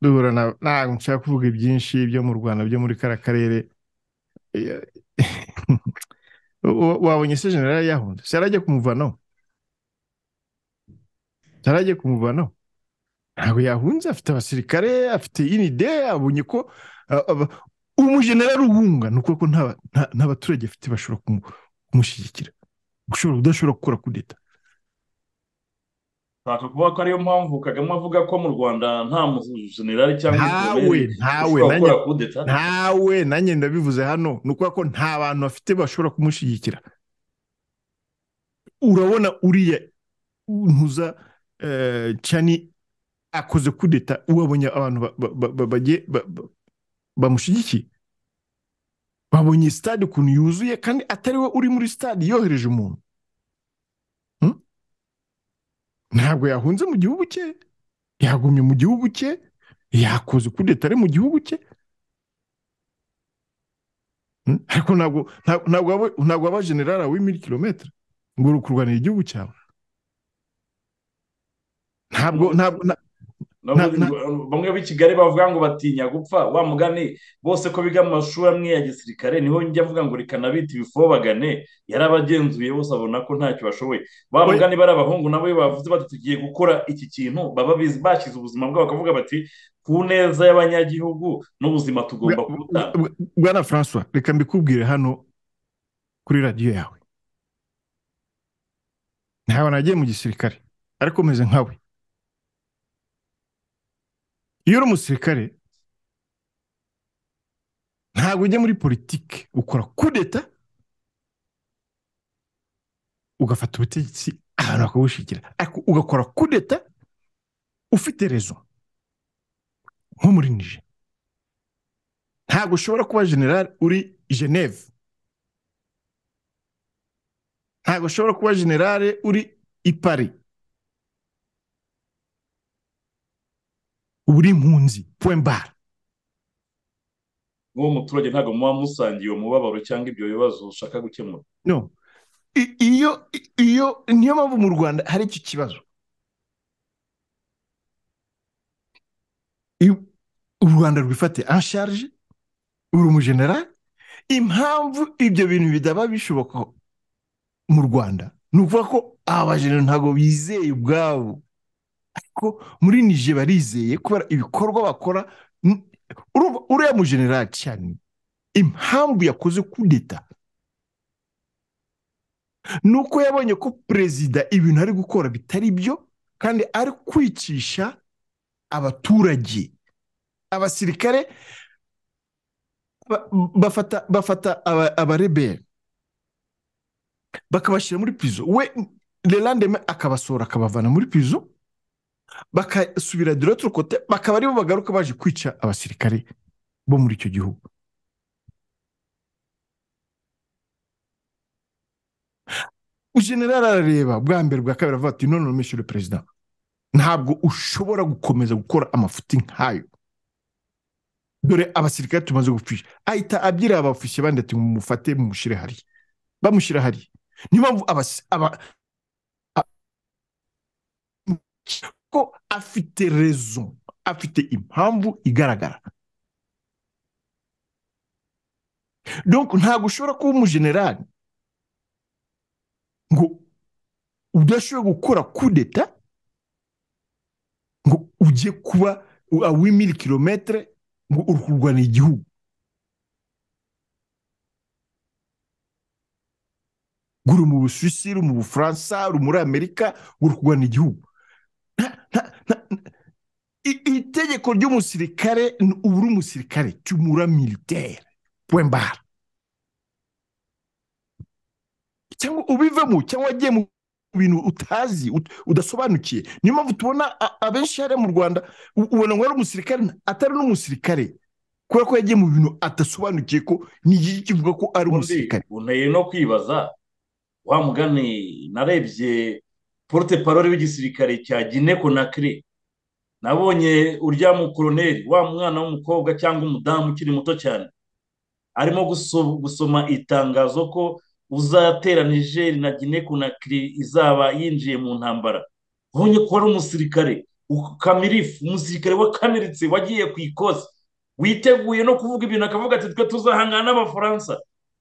duhura na ntabwo nshaka kuvuga ibyinshi byo mu rwanda byo muri kara karere Eh, wa- wabonye se generali yahunze se yarajya kumuvanaho Se yarajya kumuvanaho ntabwo yahunze afite abasirikare afite inide abonye ko ah, aba- umujenerali uhunga ni ukuvuga ko nta- nta- nta baturage afite bashobora kumu- kumushyigikira ushobora udashobora gukora kudeta ntabwo kuvuga ko ariyo mpamvu kagame avuga ko mu rwanda nta mujenerali cyangwa ntawe umukorere ntawe ushobora nanjye gukora kudeta ntawe nanjye ndabivuze hano ni ukuvuga ko nta bantu bafite bashobora kumushyigikira urabona uriya ntuza eh, cani akoze kudeta uwabonye abantu ba- ba- ba- ba- bagiye- ba- ba- bamushyigikiye babonye sitade ukuntu yuzuye kandi atari we uri muri sitade yohereje umuntu Hmm? ntabwo yahunze mu gihugu cye yagumye mu gihugu cye yakoze kudeta ari mu gihugu cye Mm, ariko ntabwo ntabwo ntabwo waba- ntabwo waba generali w'imiri kilometero ngo uri kurwanira igihugu cyawe ntabwo ntabwo na- Nabwo na- bamwe b'i kigali bavuga ngo batinya gupfa wa mugani bose ko biga mu mashuri amwe ya gisirikare niho njya avuga ngo reka nabita ibifobagane yarabagenzuye bose abona ko ntacyo bashoboye ba oya, mugani bari abahungu nabo iyo bavuze bati tugiye gukora iki kintu baba bizi bashyize ubuzima bwabo bakavuga bati ku neza y'abanyagihugu n'ubuzima bwa- tugomba kubutanga bwa- bwana francois reka mbikubwire hano kuri radiyo yawe ntawe nagiye mu gisirikare ariko meze nkawe iyo uri umusirikare ntabwo ujya muri politiki ukora kudeta ugafata ubutegetsi ahantu bakabushigira ariko ugakora kudeta ufite rezo nko muri nije ntabwo ushobora kuba generali uri geneve ntabwo ushobora kuba generale uri i Paris uba uri impunzi point barre nk'uwo muturage ntabwo muba musangiye uwo mubabaro cyangwa ibyo bibazo ushaka gukemura no I- iyo i- iyo niyo mpamvu mu rwanda hari iki kibazo Iyo u rwanda rwifate ansharge uri umujenerali impamvu ibyo bintu bidaba bishoboka mu rwanda ni ukuvuga ko aba bajenerali ntabwo bizeye ubwabo ko muri nije barizeye kubera ibikorwa bakora N- urumva uriya mujenerali cyane impamvu yakoze kudeta ni uko yabonye ko perezida ibintu ari gukora bitari byo kandi ari kwicisha abaturage abasirikare ba- bafata bafata aba- abareberi bakabashyira muri prison we lelandeme akabasohora akabavana muri prison bakasubira de l'autre côté bakaba aribo bagaruka baje kwica abasirikare bo muri icyo gihugu generali arareba bwa mbere bwa kabiri avuga ati none monsieur le perezida ntabwo ushobora gukomeza gukora amafuti nk'ayo dore abasirikare tumaze gupfisha ahita abyira abafishe bandi ati mumufate mumushyire hariya bamushyira hariya niyo mpamvu abasi- aba- ko afite rezo afite impamvu igaragara donc ntabwo ushobora kuba umujenerali ngo udashobora gukora kudeta ngo ujye kuba awimiri kilometere ngo uri kurwanira igihugu ngo uri mu busuwisi uri mu bufaransa uri muri amerika ngo uri kurwanira igihugu Nta- nta- nta- I- itegeko ry'umusirikare ni uba uri umusirikare cy'umura militaire point barre cyangwa ubivemo cyangwa wagiye mu bintu utazi ut- udasobanukiye niyo mpamvu tubona a- abenshi hariya mu rwanda u- ubona ngo ari umusirikare atari n'umusirikare kubera ko yagiye mu bintu adasobanukiye ko nigiki kivuga ko ari ubundi umusirikare unteye no kwibaza wa mugani narebye porute parole w'igisirikare cya gine konakire nabonye urya mukoroneri wa mwana w'umukobwa cyangwa umudamu ukiri muto cyane arimo guso- gusoma itangazo ko uzatera nigeri na gine kunakiri izaba yinjiye mu ntambara ubonye ko ari umusirikare kamirifu umusirikare wakamiritse wagiye ku ikosi witeguye no kuvuga ibintu akavuga ati twe tuzahangana n'abafaransa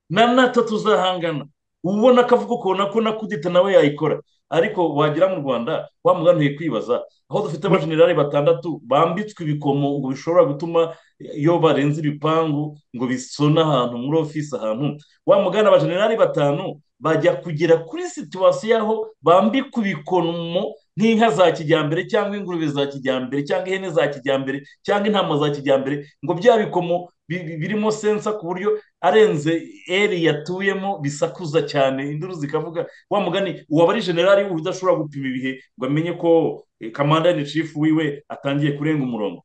na nato tuzahangana ubona akavuga ukabona ko na kudita nawe yayikora ariko wagera mu rwanda wamuganiye kwibaza aho dufite abajenerali batandatu bambitswe ibikomo ngo bishobora gutuma iyo barenze ibipangu ngo bisone ahantu muri ofisi ahantu wamugana abajenerali batanu bajya kugera kuri situwasiyo aho bambikwa ibikomo nk'inka za kijyambere cyangwa ingurube za kijyambere cyangwa ihene za kijyambere cyangwa intama za kijyambere ngo bya bikomo birimo sensa ku buryo arenze eri yatuyemo bisakuza cyane induru zikavuga wa mugani uwo ari generali udashobora gupima ibihe ngo amenye ko kamanda ni cifu wiwe atangiye kurenga umurongo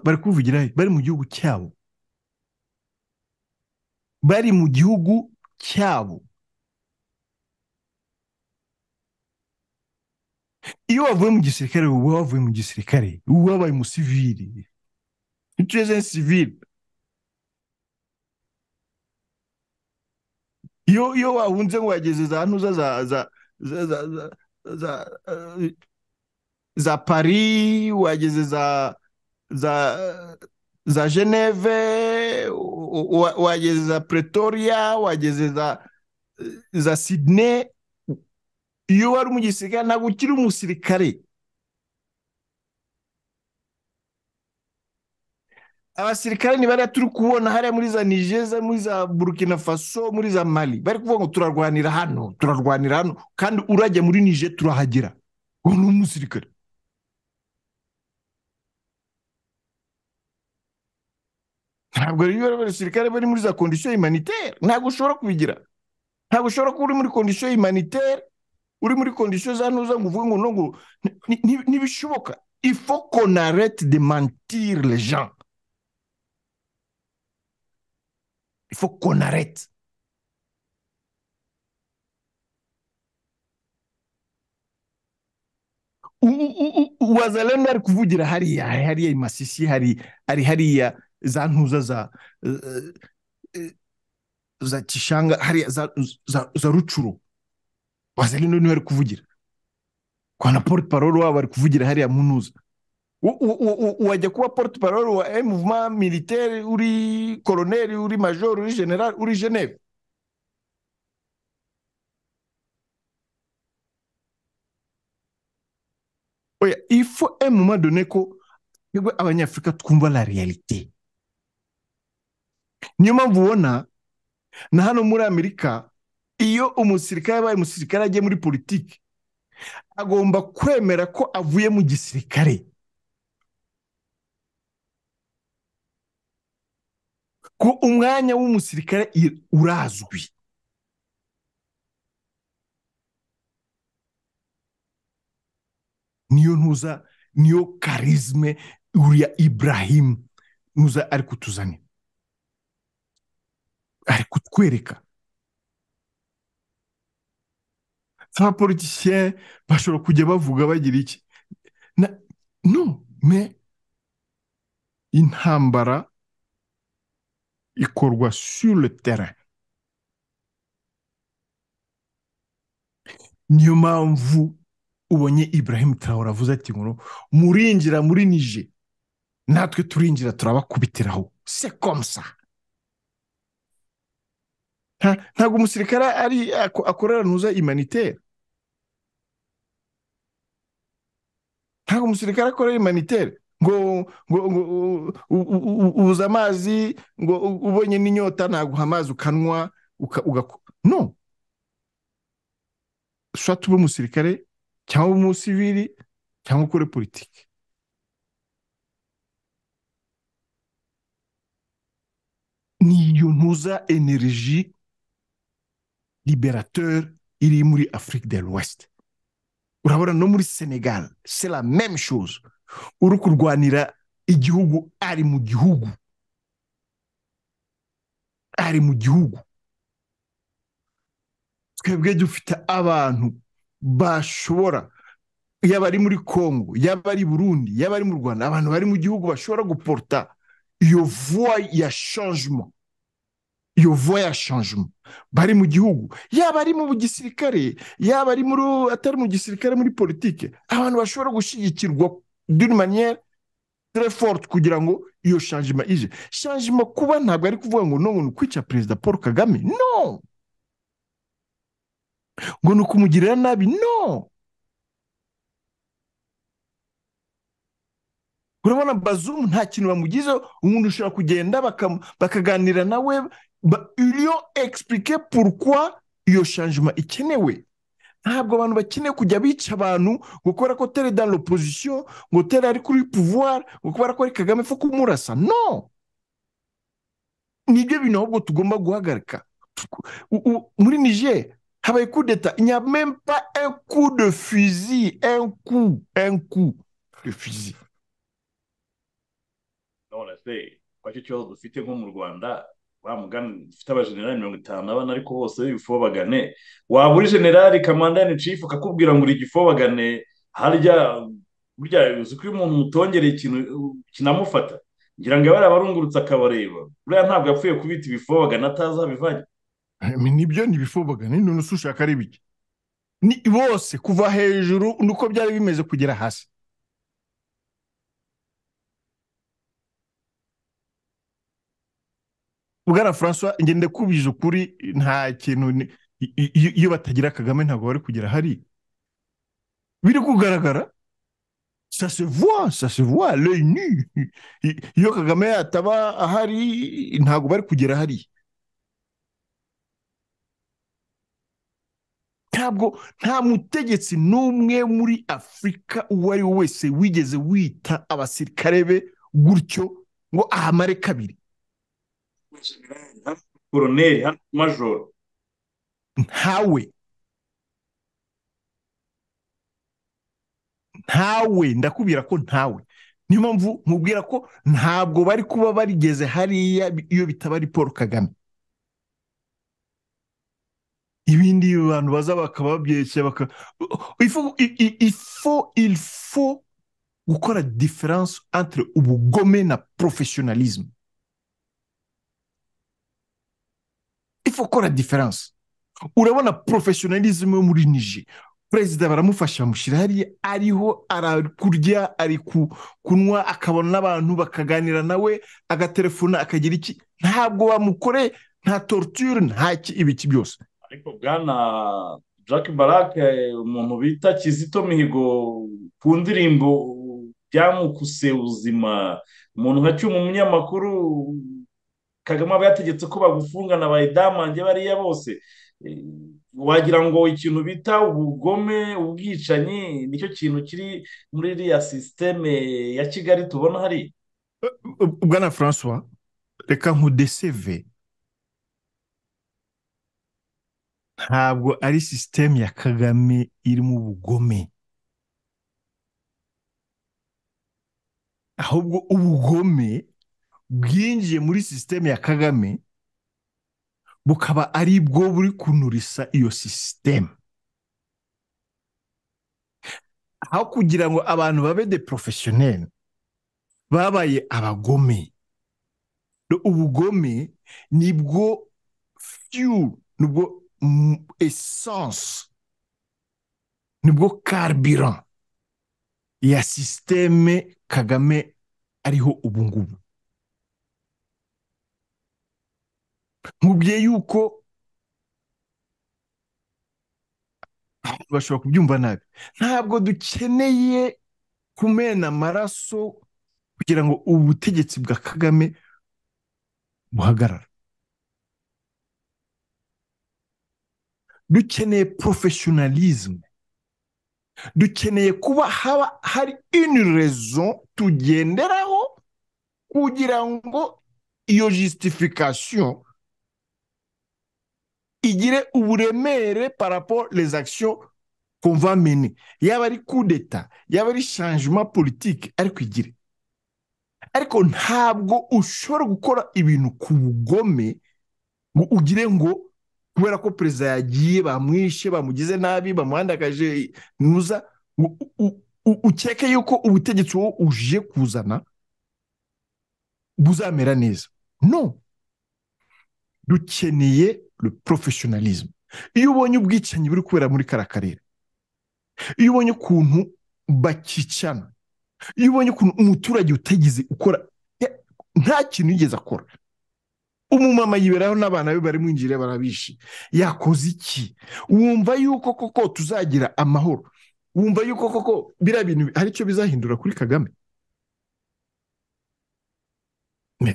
bari kuvugira bari mu gihugu cyabo bari mu gihugu cyabo iyo wavuye mu gisirikare uba wavuye mu gisirikare uba wabaye umusiviri ituweze sivire iyo wahunze ngo wageze za ntuza za za za za za pari wageze za za za geneve wageze za pretoria wageze za za sydney iyo wari umusirikare ntabwo ukiri umusirikare abasirikare ni bariya turi kubona hariya muri za nigeza muri za burkina faso muri za mali bari kuvuga ngo turarwanira hano turarwanira hano kandi urajya muri nije turahagera uwo ni umusirikare ntabwo rero abasirikare bari muri za kondisiyo imanitere ntabwo ushobora kubigira ntabwo ushobora kuba uri muri kondisiyo imanitere uri muri kondisiyo za ntuza ngo uvuge ngo ngo ntibishoboka ifo konarete de mantire le gens il faut qu'on arrête. wazalendo ari kuvugira hariya hariya imasisi hari ari hariya za ntuza za za kishanga hariya za rucuro wazalendo niwe ari kuvugira kwa na porte parole wabo ari kuvugira hariya mu ntuza wajya kuba porte parole wa muvuma militaire uri koroneri uri major uri general uri geneve oya il faut un moment donné ko twebwe abanyafurika twumva la réalité niyo mpamvu ubona na hano muri amerika iyo umusirikare abaye umusirikare agiye muri politiki agomba kwemera ko avuye mu gisirikare ko umwanya w'umusirikare urazwi niyo ntuza niyo karizme uriya ibrahim ntuza ari kutuzanira ari kutwereka abapolitisiye bashobora kujya bavuga bagira iki no me intambara ikorwa sur le terrain niyo mpamvu ubonye ibrahim tarawura avuze ati ngo murinjira muri nije natwe turinjira turabakubitiraho se komsa ntabwo umusirikare ari akorera ntuza imanitere ntabwo umusirikare akorera imanitere ngo ubuze amazi ngo ubonye n'inyota naguha amazi ukanwa no ushobora ube umusirikare cyangwa umusiviri cyangwa ukore politiki niyo ntuza enerji liberateur iri muri afurika de l'ouest urabona no muri senegal c'est la même chose uri kurwanira igihugu ari mu gihugu ari mu gihugu twebwe dufite abantu bashobora yaba ari muri congo yaba ari burundi yaba ari mu rwanda abantu bari mu gihugu bashobora guporta iyo vuba ya shanjemo iyo voya shanjemo bari mu gihugu yaba ari mu gisirikare yaba ari muri atari mu gisirikare muri politike abantu bashobora gushyigikirwa dune maniyeri forte kugira ngo iyo shanjima ije shanjima kuba ntabwo ari kuvuga ngo none kwica perezida paul kagame no ngo ni ukumugirira nabi no urabona bazumu nta kintu bamugizeho umuntu ushobora kugenda bakaganira nawe iyo egisipurike purukwa iyo shanjima ikenewe ntabwo abantu bakeneye kujya bica abantu ngo kubera ko tere dani opozisiyo ngo tere ari kuri puvuwari ngo kubera ko ari kagame fo kumurasa no nibyo bintu ahubwo tugomba guhagarika muri nije habaye kudeta inyamempa enku de fizi enku enku de fizi none se kwa cyo kibazo dufite nko mu rwanda mugani dufite abajenerali mirongo itanu abana ariko bose b'ibifobagane waba uri generali kamandani cifu akakubwira ngo uri gifobagane harya burya uzi ko iyo umuntu umutongereye ikintu kinamufata ngira ngo abari abarungurutse akabareba buriya ntabwo yapfuye kubita ibifobagane atazi aho bivanye nibyo ni ibifobagane none se ushaka ari bike ni bose kuva hejuru nuko byari bimeze kugera hasi bwana francois ngende kubije ukuri nta kintu iyo batagira kagame ntabwo bari kugera hari biri kugaragara sasevuwa sasevuwa reyini iyo kagame yataba ahari ntabwo bari kugera hari ntabwo nta mutegetsi n'umwe muri afurika uwo ari we wese wigeze wita abasirikare be gutyo ngo ahamare kabiri koroneri hano majoro ntawe ntawe ndakubwira ko ntawe niyo mpamvu mubwira ko ntabwo bari kuba barigeze hariya iyo bitaba ari paul kagame ibindi bantu baza bakaba babyeshya baka ifo ilfo gukora diferanse entre ubugome na porofesiyonalizmu gukora diferanse urabona porofesiyonalizmu yo muri nije perezida baramufasha bamushyira hariya ariho arakurya ari kunywa akabona n'abantu bakaganira nawe agatelefona akagira iki ntabwo bamukore nta torture nta ibiki byose ariko bwana jack barake umuntu bita kizito mihigo ku ndirimbo byamukuse ubuzima umuntu nka cyuma umunyamakuru kagame aba yategetse ko bagufungana bayidamange bariya bose wagira ngo ikintu bita ubugome ubwicanyi nicyo kintu kiri muri iriya sisiteme ya kigali tubona hari bwana francois reka nkudeseve ntabwo ari sisiteme ya kagame irimo ubugome ahubwo ubugome bwinjiye muri sisiteme ya kagame bukaba ari bwo buri kunurisa iyo sisiteme aho kugira ngo abantu babe de porofeshoneri babaye abagome ubugome nibwo fiyu nibwo esanse nibwo karbiran ya sisiteme kagame ariho ubungubu nkubwiye yuko bashobora kubyumva nabi ntabwo dukeneye kumena amaraso kugira ngo ubutegetsi bwa kagame buhagarara dukeneye porofeshonalizme dukeneye kuba haba hari ini rezo tugenderaho kugira ngo iyo jisitifikasiyo igire uburemere parapo les actions va mener yaba ari kudeta yaba ari shanjima politiki ariko igire ariko ntabwo ushobora gukora ibintu ku bugome ngo ugire ngo kubera ko perezida yagiye bamwishe bamugize nabi bamuhandagaje ntuza ukeke yuko ubutegetsi wowe uje kuzana buzamera neza no dukeneye porofeshinalizimu iyo ubonye ubwicanyi buri kubera muri kariya karere iyo ubonye ukuntu bakicana iyo ubonye ukuntu umuturage utagize ukora nta kintu yigeze akora umumama yiberaho n'abana be bari mwinjira barabishi yakoze iki wumva yuko koko tuzagira amahoro wumva yuko koko biriya bintu hari icyo bizahindura kuri kagame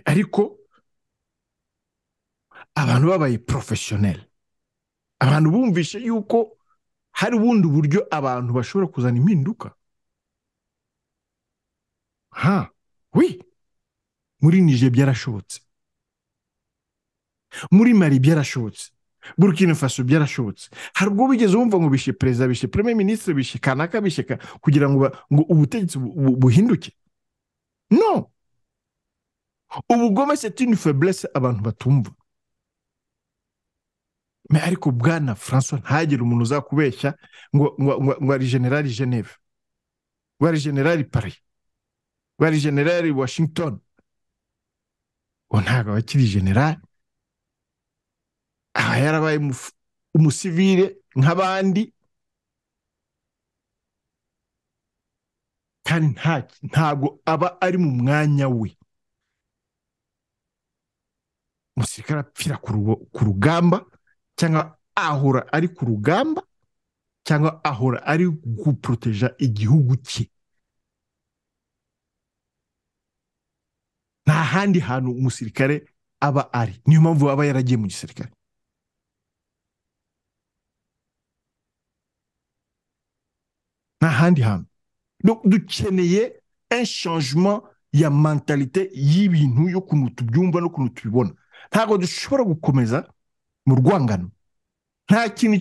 ariko abantu babaye porofeshoneri abantu bumvishe yuko hari ubundi buryo abantu bashobora kuzana impinduka ha wi muri nije byarashobotse muri mari byarashobotse burkina faso byarashobotse hari ubwo bigeze wumva ngo bishe perezida bishe premier minisitiri bishe kanaka bishe kugira ngo ubutegetsi buhinduke no ubugome setini feburese abantu batumva ariko bwana francois ntagire umuntu uzakubeshya ngo ngo ari generali geneve ngo ari generali paris ngo ari generali washington ngo ntabwo aba akiri generali aba yarabaye umusivire nk'abandi kandi ntabwo aba ari mu mwanya we umusirikare apfira ku rugamba cyangwa ahora ari ku rugamba cyangwa ahora ari guporoteja igihugu cye nta handi hantu umusirikare aba ari niyo mpamvu aba yaragiye mu gisirikare nta handi hantu dukeneye enshangement ya mentalite y'ibintu y'ukuntu tubyumva n'ukuntu tubibona ntabwo dushobora gukomeza mu rwangano nta kintu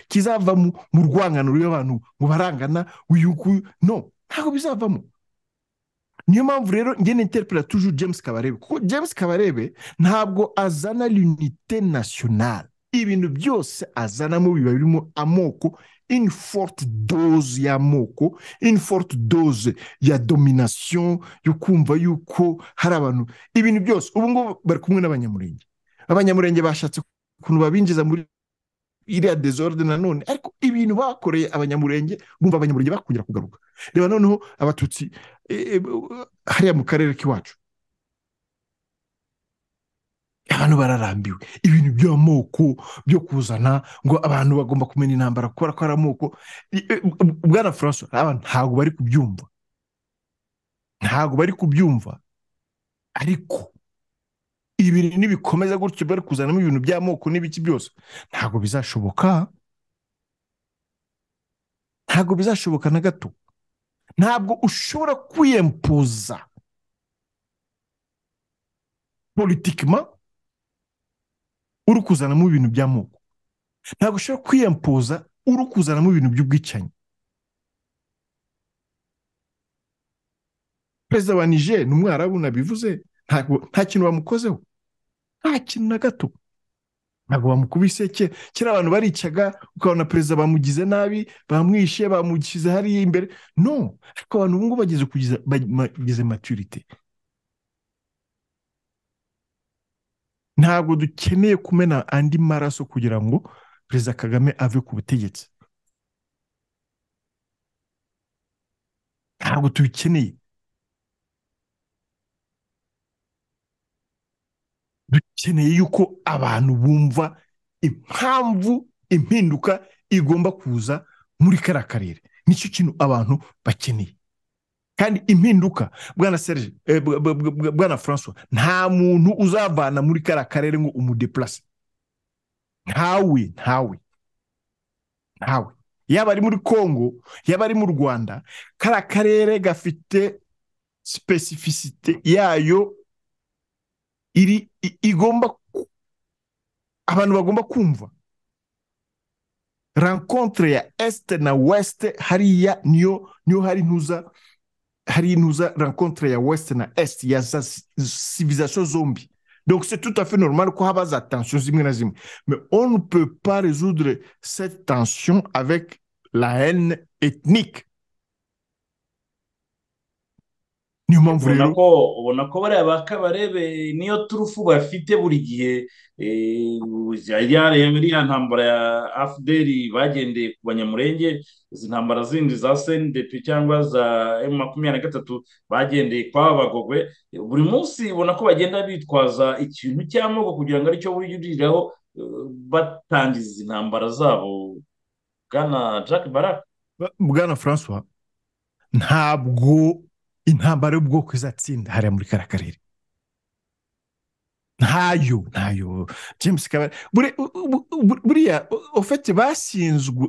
kizava mu rwangano rw'abantu mu barangana uyuguyu no ntabwo bizavamo niyo mpamvu rero ngene interpera tuje james kabarebe kuko james kabarebe ntabwo azana l'unite nationale ibintu byose azanamo biba birimo amoko une forte dose y'amoko une forte dose ya domination yo kumva yuko hari abantu ibintu byose ubu ngubu bari kumwe n'abanyamurenge abanyamurenge bashatse ukuntu babinjiza muri iriya dezorde nanone ariko ibintu bakoreye abanyamurenge bumva abanyamurenge bakongera kugaruka reba noneho abatutsi hariya mu karere k'iwacu abantu bararambiwe ibintu by'amoko byo kuzana ngo abantu bagomba kumenya intambara kubera ko ari amoko bwana francois ntabwo bari kubyumva ntabwo bari kubyumva ariko ibintu nibikomeza gutyo bari kuzanamo ibintu by'amoko n'ibiki byose ntabwo bizashoboka ntabwo bizashoboka na gato ntabwo ushobora kwiyempuza politikima uri kuzanamo ibintu by'amoko ntabwo ushobora kwiyempuza uri kuzanamo ibintu by'ubwicanyi perezida wa nije ni umwarabu nabivuze nta kintu bamukozeho nta kintu na gato ntabwo bamukubise kera abantu baricaga ukabona perezida bamugize nabi bamwishe bamushyize hariya imbere no ariko abantu ubu ngubu bageze maturite ntabwo dukeneye kumena andi maraso kugira ngo perezida kagame ave ku butegetsi ntabwo tubikeneye dukeneye yuko abantu bumva impamvu impinduka igomba kuza muri kariya karere nicyo kintu abantu bakeneye kandi impinduka bwana serge bwana francois nta muntu uzavana muri kariya karere ngo umudepurase ntawe ntawe ntawe yaba ari muri congo yaba ari mu rwanda kariya karere gafite sipesifisite yayo iri igomba abantu bagomba kumva rencontre ya este na weste hariya niyo niyo hari ntuza hari intuza rencontre ya west na est ya za civilisation zombi donc c'est tout à fait normal ko haba za tension zimwe na zimwe mais on ne peut pas résoudre cette tension avec la haine ethnique niyo mpamvu ubona rero ko ubona ko bariya ba kabarebe niyo turufu bafite buri gihe eh, ya iriya ntambara ya afuderi bagendeye ku banyamurenge izi ntambara zindi za sendepi cyangwa za emu makumyabiri na gatatu bagendeye kwa bagogwe buri munsi ubona ko bagenda bitwaza ikintu cy'amoko kugira ngo aricyo buririraho eh, batangiza izi ntambara zabo bwana jack barak Ba- bwana francois ntabwo intambara y'ubwoko izatsinda hariya muri kariya karere ntayo ntayo james kabari buri- bu- bu- buriya ofete basinzwe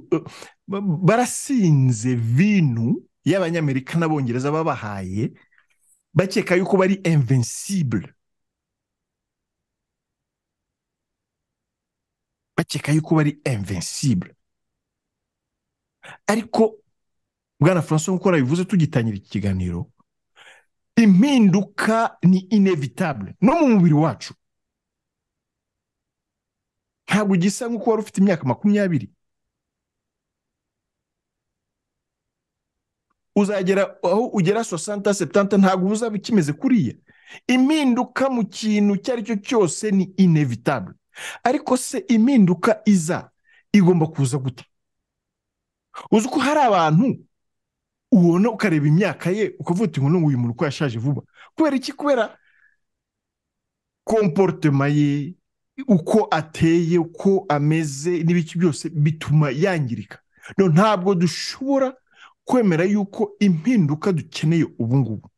ba- barasinze vinu y'abanyamerika n'abongereza babahaye bakeka yuko bari invincible bakeka yuko bari invincible ariko bwana francois nk'uko nabivuze tugitangira iki kiganiro impinduka ni inevitable no mu mubiri wacu ntabwo gisa nk'uko wari ufite imyaka makumyabiri uzagera aho ugera sosanta setanta ntabwo uba uzaba ukimeze kuriya impinduka mu kintu icyo ari cyo cyose ni inevitable ariko se impinduka iza igomba kuza gute uzi ko hari abantu ubona ukareba imyaka ye ukavuga uti ngo uyu muntu uko yashaje vuba kubera iki kubera komporutema ye uko ateye uko ameze n'ibiki byose bituma yangirika Rero ntabwo dushobora kwemera yuko impinduka dukeneye ubu ngubu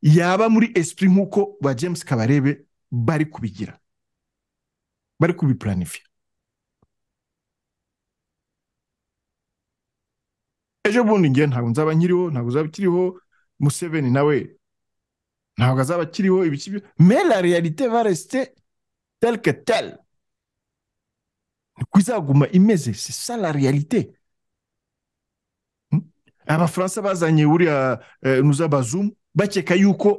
yaba muri esprit nk'uko ba james kabarebe bari kubigira bari kubipuranifiya ejo bundi ngewe ntabwo nzaba nkiriho ntabwo uzaba ukiriho museveni nawe ntabwo azaba akiriho ibiki byo mais la réalité va rester telle que telle niko izaguma imeze c'est ça la réalité Hmm? abafaransa bazanye buriya eh, nuza bazumu bakeka yuko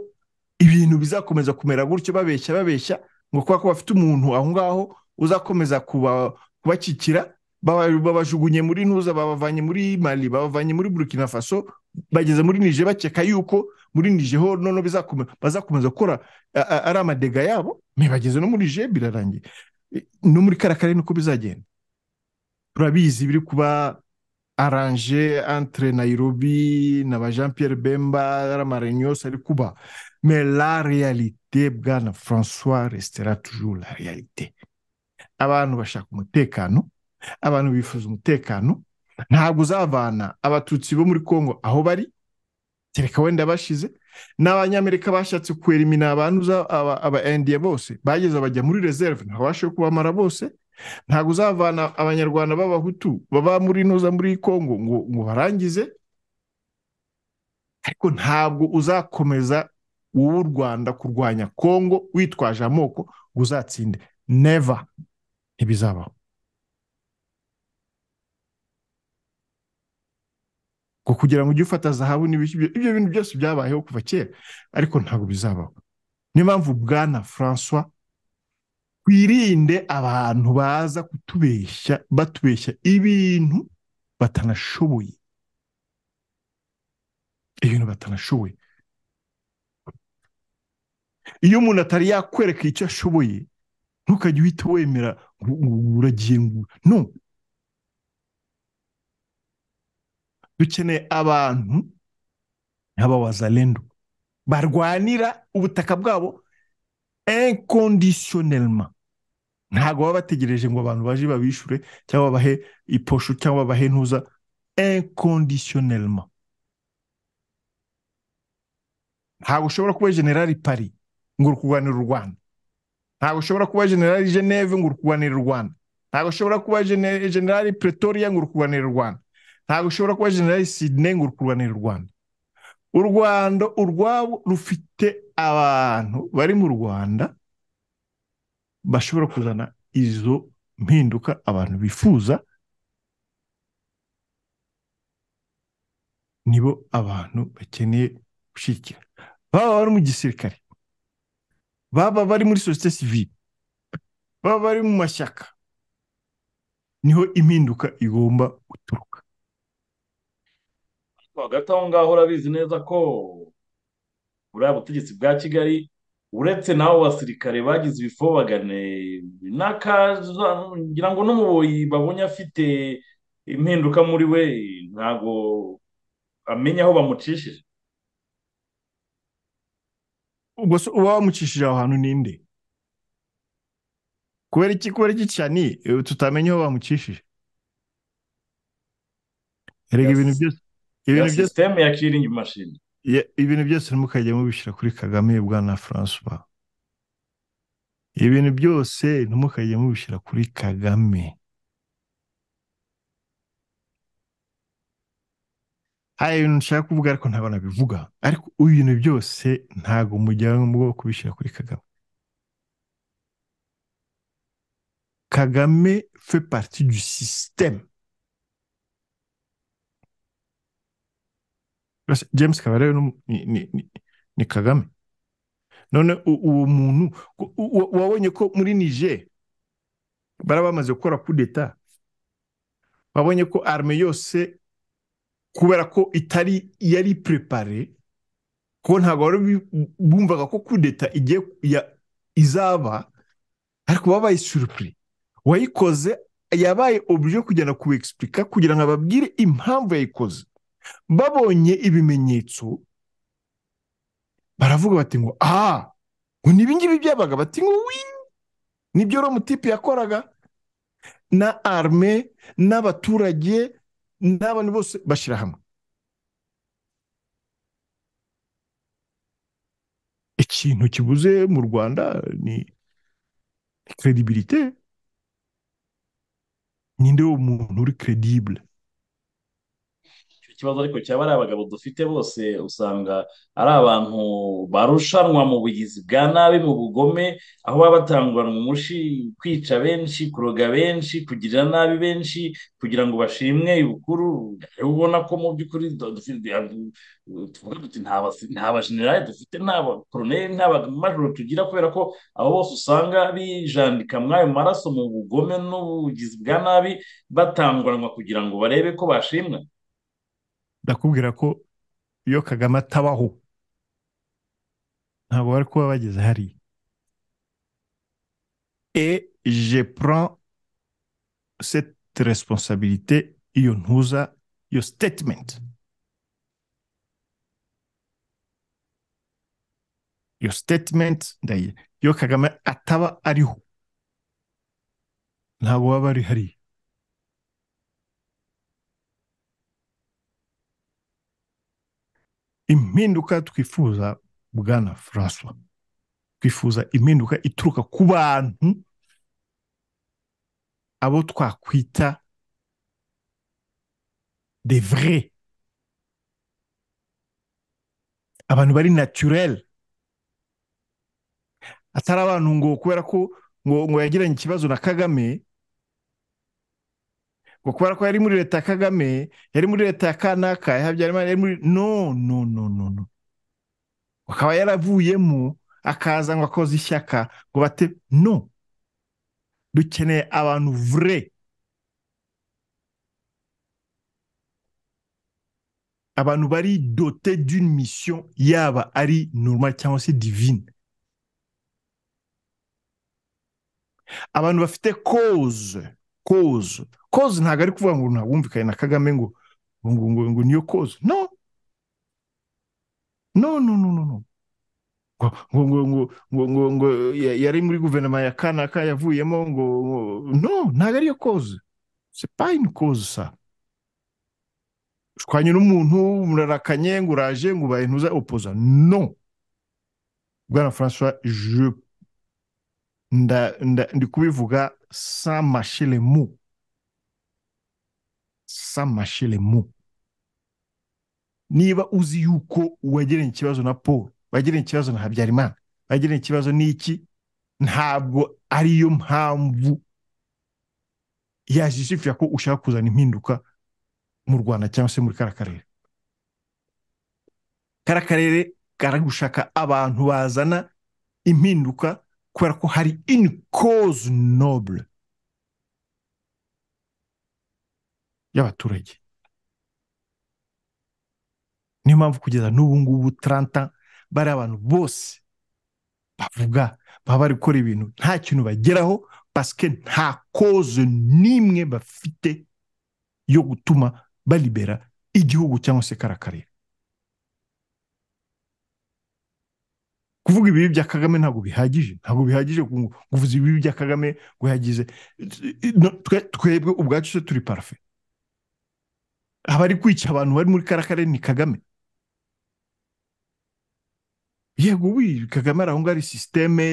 ibintu bizakomeza kumera gutyo babeshya babeshya ngo kubera ko bafite umuntu aho ngaho uzakomeza kuba- kubakikira baba- babajugunye muri ntuza babavanye muri mali babavanye muri burkina faso bageze muri nije bakeka yuko muri nije ho noneho bizakome- bazakomeza gukora a- a- ari amadega yabo me bageze no muri nije birarangiye E, no muri kariya karere niko bizagenda turabizi biri kuba aranje entre nairobi na ba jean pierre bemba ramarenyos ari kuba mais la réalité bwana françois restera toujours la réalité abantu bashaka umutekano abantu bifuza umutekano ntabwo uzavana abatutsi bo muri congo aho bari kereka wenda bashize n'abanyamerika bashatse kwerimina abantu uza- aba- aba indiya bose bageze bajya muri reserve ntabwo bashoboye kubamara bose ntabwo uzavana abanyarwanda b'abahutu baba muri noza muri congo ngo ngo barangize ariko ntabwo uzakomeza wowe u rwanda kurwanya congo witwaje amoko ngo uzatsinde never ntibizabaho ngo kugira ngo ujye ufata zahabu n'ibiki byo- ibyo bintu byose byabayeho kuva kera ariko ntabwo bizabaho niyo mpamvu bwana francois twirinde abantu baza kutubeshya batubeshya ibintu batanashoboye ibintu batanashoboye iyo umuntu atari yakwereka icyo ashoboye ntukajye uhita wemera ngo- ngo uragiye ngo no dukeneye abantu nk'abawazalendo barwanira ubutaka bwabo inconditionnellement ntabwo baba bategereje ngo abantu baje babishure cyangwa babahe iposhu cyangwa babahe ntuza inconditionnellement ntabwo ushobora kuba generali Paris ngo uri kurwanira u Rwanda ntabwo ushobora kuba generali Geneve ngo uri kurwanira u Rwanda ntabwo ushobora kuba gene- generali Pretoria ngo uri kurwanira u Rwanda ntabwo ushobora kuba generali Sydney ngo uri kurwanira u Rwanda u Rwanda urwabo rufite abantu bari mu Rwanda bashobora kuzana izo mpinduka abantu bifuza nibo abantu bakeneye gushyigikira baba bari mu gisirikare baba bari muri sosiyete sivile baba bari mu mashyaka niho impinduka igomba guturuka hagati aho ngaho urabizi neza ko buriya butegetsi bwa kigali uretse n'abo basirikare bagize ibifobagane ngira ngo n'umuboyi babonye afite impinduka muri we ntabwo amenya aho bamucishije uba wamucishije aho hantu ninde kubera iki kubera iki cyane tutamenya aho bamucishije reka ibintu byose ibintu byose sisiteme ya kiringi mashini ibintu byose ntimukajye mubishyira kuri kagame bwana francois ibintu byose ntimukajye mubishyira kuri kagame hari ibintu nshaka kuvuga ariko ntabwo nabivuga ariko ibintu byose ntabwo mujyana mu bwoko kubishyira kuri kagame kagame fe parti du sisiteme james kabarebe ni, ni, ni, ni kagame none uwo muntu wabonye ko muri nije bara bamaze gukora kudeta wabonye ko arme yose kubera ko itari yari prepare ko ntabwo wari bumvaga ko kudeta igiye izaba ariko babaye surupuri wayikoze yabaye obuje kugenda kuwexplica kugira ngo ababwire impamvu yayikoze babonye ibimenyetso baravuga bati ngo aha ngo ni ibingibi byabaga bati ngo wi nibyo romutipe yakoraga na arme n'abaturage n'abantu bose bashyira hamwe ikintu kibuze mu rwanda ni kredibilite ninde wo muntu uri kredibule ikibazo ariko cyaba ari abagabo dufite bose usanga ari abantu barushanwa mu bugizi bwa nabi mu bugome aho baba batanguranwa umushi kwica benshi kuroga benshi kugirira nabi benshi kugira ngo bashimwe ibukuru ubona ko mu by'ukuri tuvuga duti nta bajenerali dufite nta bakoroneri nta bamajoro tugira kubera ko abo bose usanga bijandika muri ayo maraso mu bugome n'ubugizi bwa nabi batanguranwa kugira ngo barebe ko bashimwa ndakubwira ko iyo kagame atabaho ntabwo bari kuba bageze hariya e je prends cette responsabilité iyo ntuza iyo statement iyo statement ndayi iyo kagame ataba ariho ntabwo baba bari hariya impinduka twifuza bwana francois twifuza impinduka ituruka ku bantu abo twakwita de vrai abantu bari naturel atari abantu ngo kubera ko ngo ngo yagiranye ikibazo na kagame ngo kubera ko yari muri leta ya kagame yari muri leta ya kanaka ya habyarimana yari muri no no no no no akaba yaravuyemo akaza ngo akoze ishyaka ngo bate no dukeneye abantu vure abantu bari dote d'une mission yaba ari normal cyangwa se divine abantu bafite cause koze koze ntabwo ari kuvuga ngo ntabwo wumvikane na kagame ngo ngo ngo ngo niyo koze no no no no no ngo ngo ngo ngo ngo ngo ngo yari muri guverinoma ya kanaka yavuyemo ngo no ntabwo ariyo koze se payini koze sa ushwanye n'umuntu murarakanye ngo uraje ngo ubaye ntuza opoza no bwana francois je ndi kubivuga sans mâcher les mots sans mâcher les mots niba uzi yuko wagiranye ikibazo na paul wagiranye ikibazo na habyarimana wagiranye ikibazo n'iki ntabwo ariyo mpamvu yajijifira ko ushaka kuzana impinduka mu rwanda cyangwa se muri kara karere kara karere karagushaka abantu bazana impinduka kubera ko hari ini koze nobure y'abaturage niyo mpamvu kugeza n'ubu ngubu taranta bari abantu bose bavuga baba bari gukora ibintu nta kintu bageraho pasike nta koze n'imwe bafite yo gutuma baribera igihugu cyangwa se karakarira kuvuga ibibi bya kagame ntabwo bihagije ntabwo bihagije kuvuza ibibi bya kagame ngo yagize twebwe ubwacu se turi parafe abari kwica abantu bari muri karakare ni kagame yego we kagame ari aho ngaho ari sisiteme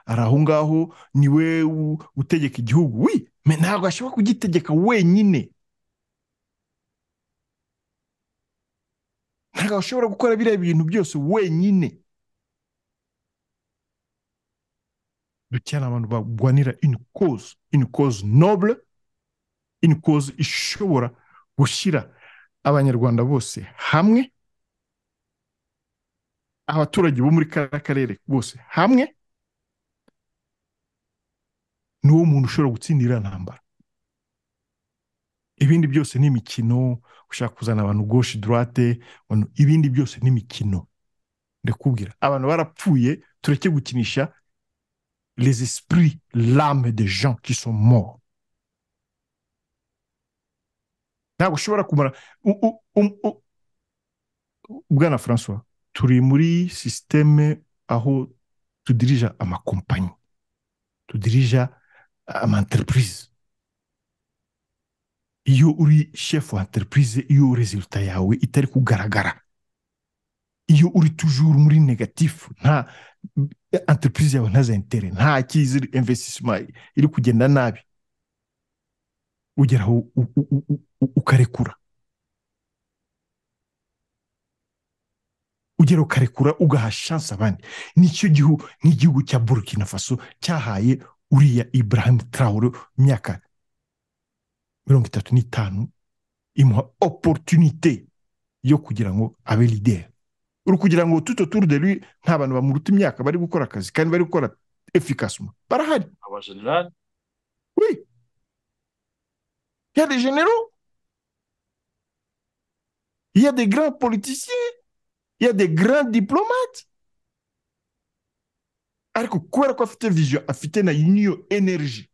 ari aho ngaho niwe utegeka igihugu we ntabwo ashobora kugitegeka wenyine ntabwo ashobora gukora biriya bintu byose wenyine dukenera abantu barwanira ini koze ini koze nobure ini koze ishobora gushyira abanyarwanda bose hamwe abaturage bo muri kariya karere bose hamwe ni wo muntu ushobora gutsindira ntambara ibindi byose ni imikino ushaka kuzana abantu goshi durate ibindi byose ni imikino ndakubwira abantu barapfuye tureke gukinisha les esprits, l'âme des gens qui sont morts. ntabwo ushobora kumara bwana francois turi muri sisiteme aho tudirija amakompanyi tudirija amaentereprise iyo uri shefu wa entereprise iyo resulta yawe itari kugaragara iyo uri tujuru muri negatifu nta entereprise yawe ntaza intere nta kiziri investisima iri kugenda nabi ugeraho ukarekura ugera ukarekura ugaha shansi abandi nicyo gihugu nk'igihugu cya burkina faso cyahaye uriya ibrahim traore imyaka mirongo itatu n'itanu imuha oporutunite yo kugira ngo abe lideri uri kugira ngo tuto turu de lui nta bantu bamuruta imyaka bari gukora akazi kandi bari gukora efikasuma barahari abajenerali oui il y a des généraux il y a des grands politiciens il y a des grands diplomates ariko kubera ko afite vision afite na niyo energy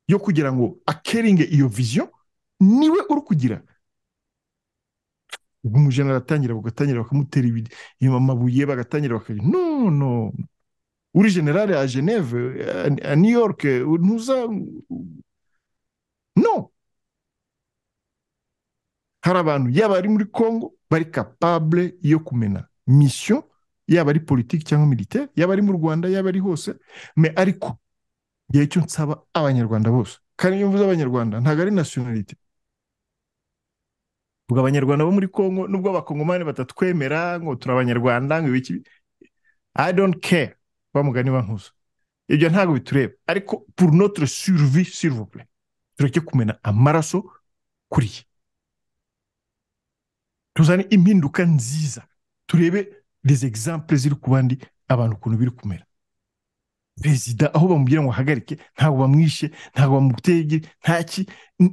yo kugira ngo akeringe iyo vision niwe uri kugira ubwo umujene aratangira bagatangira bakamutera amabuye bagatangira bakagira no no uri generale ya geneve a new york ntuza no hari abantu yaba ari muri congo bari capable yo kumena mission yaba ari politiki cyangwa militaire yaba ari mu rwanda yaba ari hose me ariko igihe cyo nsaba abanyarwanda bose kandi iyo mvuze abanyarwanda ntabwo ari nationality ubwo abanyarwanda bo muri congo nubwo abakongomani batatwemera ngo turi abanyarwanda ngo ibiki i don't care bamugani bankuza ibyo ntabwo bitureba ariko pour notre survie s'il vous plaît tureke kumena amaraso kuriya tuzane impinduka nziza turebe les exemples ziri ku bandi abantu ukuntu biri kumera perezida aho bamubwira ngo ahagarike ntabwo bamwishe ntabwo bamutege ntaki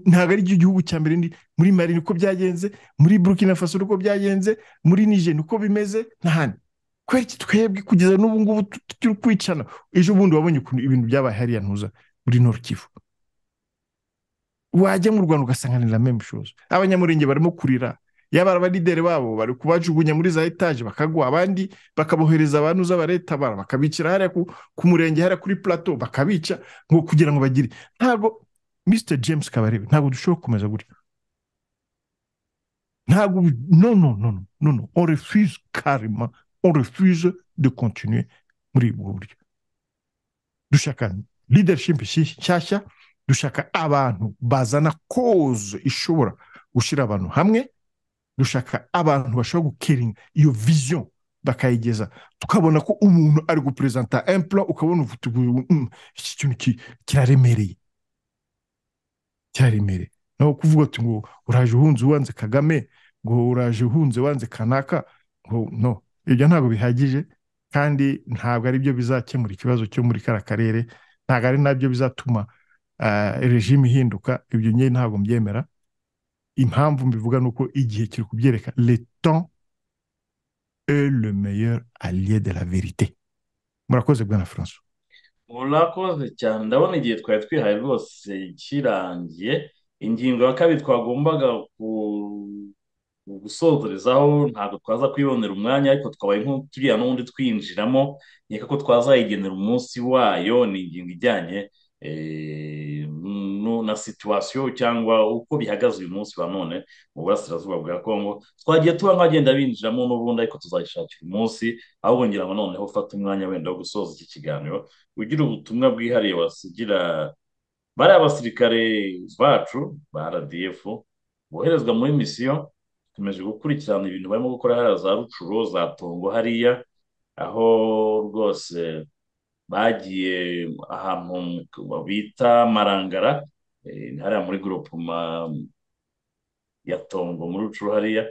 ntabwo ari igihugu cya mbere muri mari niko byagenze muri burkina faso niko byagenze muri nije niko bimeze n'ahandi kubera iki twebwe kugeza n'ubu ngubu turi kwicana ejo bundi wabonye ukuntu ibintu byabaye hariya ntuza muri norukivu wajya mu rwanda ugasanganira memushozi abanyamurenge barimo kurira yaba abalideri babo bari kubajugunya muri za etaje bakagwa abandi bakabohereza abantu z'abaretabara bakabicira hariya ku murenge hariya kuri plateau bakabica ngo kugira ngo bagire ntabwo mr james kabarebe ntabwo dushobora gukomeza gutya ntabwo no no no no no on refuse karima on refuse de continue muri ubwo buryo dushaka leadership nshyashya dushaka abantu bazana koze ishobora gushyira abantu hamwe dushaka abantu bashobora gukeringa iyo vision bakayigeza tukabona ko umuntu ari guperezanta emplo ukabona iki kintu kiraremereye kiraremereye naho kuvuga ati ngo uraje uhunze wanze kagame ngo uraje uhunze wanze kanaka ngo no ibyo ntabwo bihagije kandi ntabwo ari byo bizakemura ikibazo cyo muri kariya karere ntabwo ari nabyo bizatuma regime ihinduka ibyo ngiye ntabwo mbyemera impamvu mbivuga ni uko igihe kiri kubyerekana le temps est le meilleur allié de la vérité murakoze bwana francois murakoze cyane ndabona igihe twari twihaye rwose kirangiye ingingo ya kabiri twagombaga gusozerezaho ntabwo twaza kwibonera umwanya ariko twabaye turiya n'ubundi twinjiramo nkeka ko twazayigenera umunsi wayo ni ingingo ijyanye na situwasiyo cyangwa uko bihagaze uyu munsi wa none mu burasirazuba bwa kongo twagiye tuba nk'abagenda binjiramo n'ubundi ariko tuzayishakira umunsi ahubwo ngira ngo noneho ufate umwanya wenda wo gusoza iki kiganiro ugira ubutumwa bwihariye wasigira bariya basirikare bacu ba rdf boherezwa muri misiyo tumeje gukurikirana ibintu barimo gukora hariya za rucuro za tongo hariya aho rwose bagiye ahantu bita marangara hariya muri guropuma ya tongo muri rucuru hariya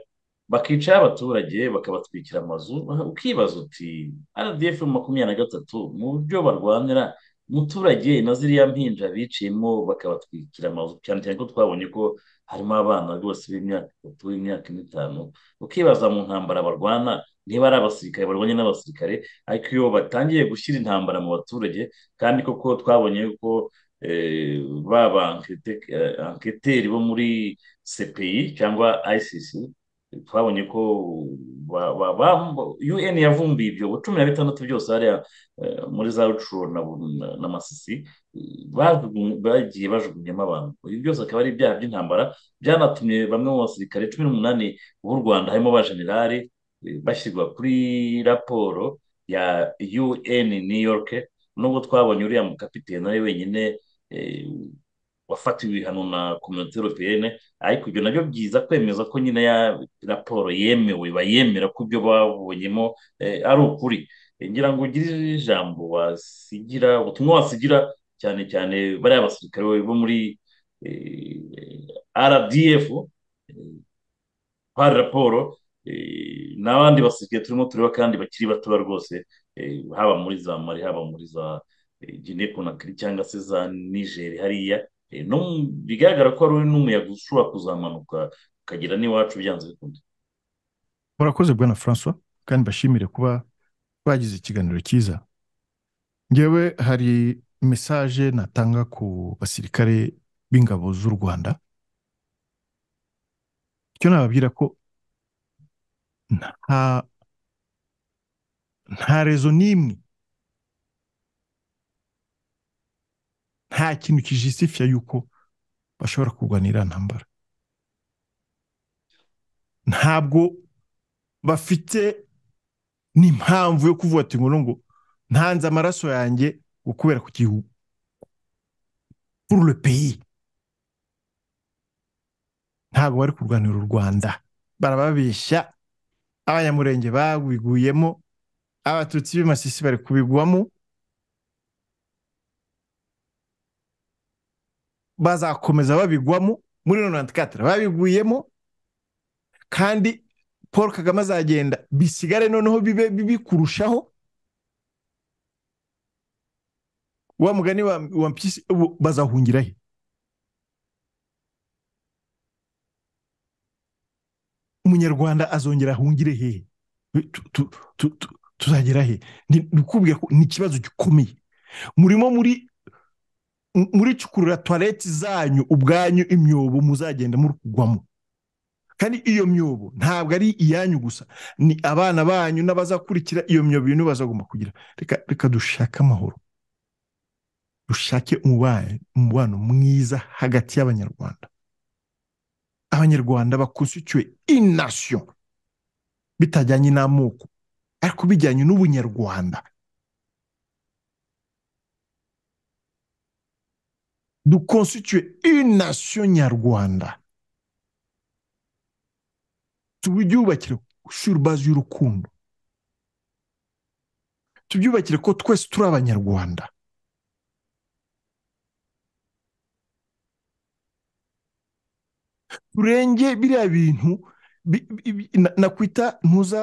bakicaho abaturage bakabatwikira amazu ukibaza uti rdf makumyabiri na gatatu mu buryo barwanira umuturage na ziriya mpinja biciyemo bakabatwikira amazu cyane cyane ko twabonye ko harimo abana rwose b'imyaka itatu b'imyaka n'itanu ukibaza mu ntambara barwana niba ari abasirikare barwanye n'abasirikare ariko iyo batangiye gushyira intambara mu baturage kandi koko twabonye ko ba ba anketeri bo muri cpi cyangwa icc twabonye ko un yavumbuye ibyo cumi na bitandatu byose hariya muri za rucuro na masisi bagiye bajugunyemo abantu ibi byose akaba ari ibyaha by'intambara byanatumye bamwe mu basirikare cumi n'umunani b'u rwanda harimo ba generale bashyirwa kuri raporo ya un new york nubwo twabonye uriya mukapitene nawe wenyine wafatiwe ibihano na kominote europeyene ariko ibyo nabyo byiza kwemeza ko nyine ya raporo yemewe bayemera ko ibyo babonyemo ari ukuri ngira ngo ugire ijambo wasigira ubutumwa wasigira cyane cyane bariya basirikare bo muri rdf hari raporo n'abandi basirikare turimo tureba kandi bakiri batoya rwose haba muri za mari haba muri za gine konakiri cyangwa se za nigeri hariya bigaragara ko hari n'umuyaga ushobora kuzamanuka ukagera n'iwacu byanze bikunze murakoze bwana francois kandi bashimire kuba bagize ikiganiro cyiza ngewe hari mesaje natanga ku basirikare b'ingabo z'u rwanda icyo nababwira ko nta nta rezo n'imwe nta kintu kijisifiya yuko bashobora kurwanira ntambara ntabwo bafite n'impamvu yo kuvuga ati ngo ngo ntanze amaraso yanjye ngo kubera ku gihugu pour le pays ntabwo bari kurwanira u rwanda barababeshya abanyamurenge babiguyemo abatutsi b'imasisi bari kubigwamo bazakomeza babigwamo muri none babiguyemo kandi paul kagame azagenda bisigare noneho bibe bibi kurushaho wa mugani wa mpyisi bazahungira he umunyarwanda azongera ahungire hehe tuzagera he ukubwira ko ni ikibazo gikomeye murimo muri muri cukurura tuwareti zanyu ubwanyu imyobo muzagenda murugwamo kandi iyo myobo ntabwo ari iyanyu gusa ni abana banyu n'abazakurikira iyo myobo ibintu bazagomba kugira reka dushake amahoro dushake umubano mwiza hagati y'abanyarwanda abanyarwanda bakonstituye inasiyo bitajyanye n'amoko ariko bijyanye n'ubunyarwanda dukonstituye inasiyo nyarwanda tubyubakire surubazi y'urukundo tubyubakire ko twese turi abanyarwanda turenge biriya bintu nakwita ntuza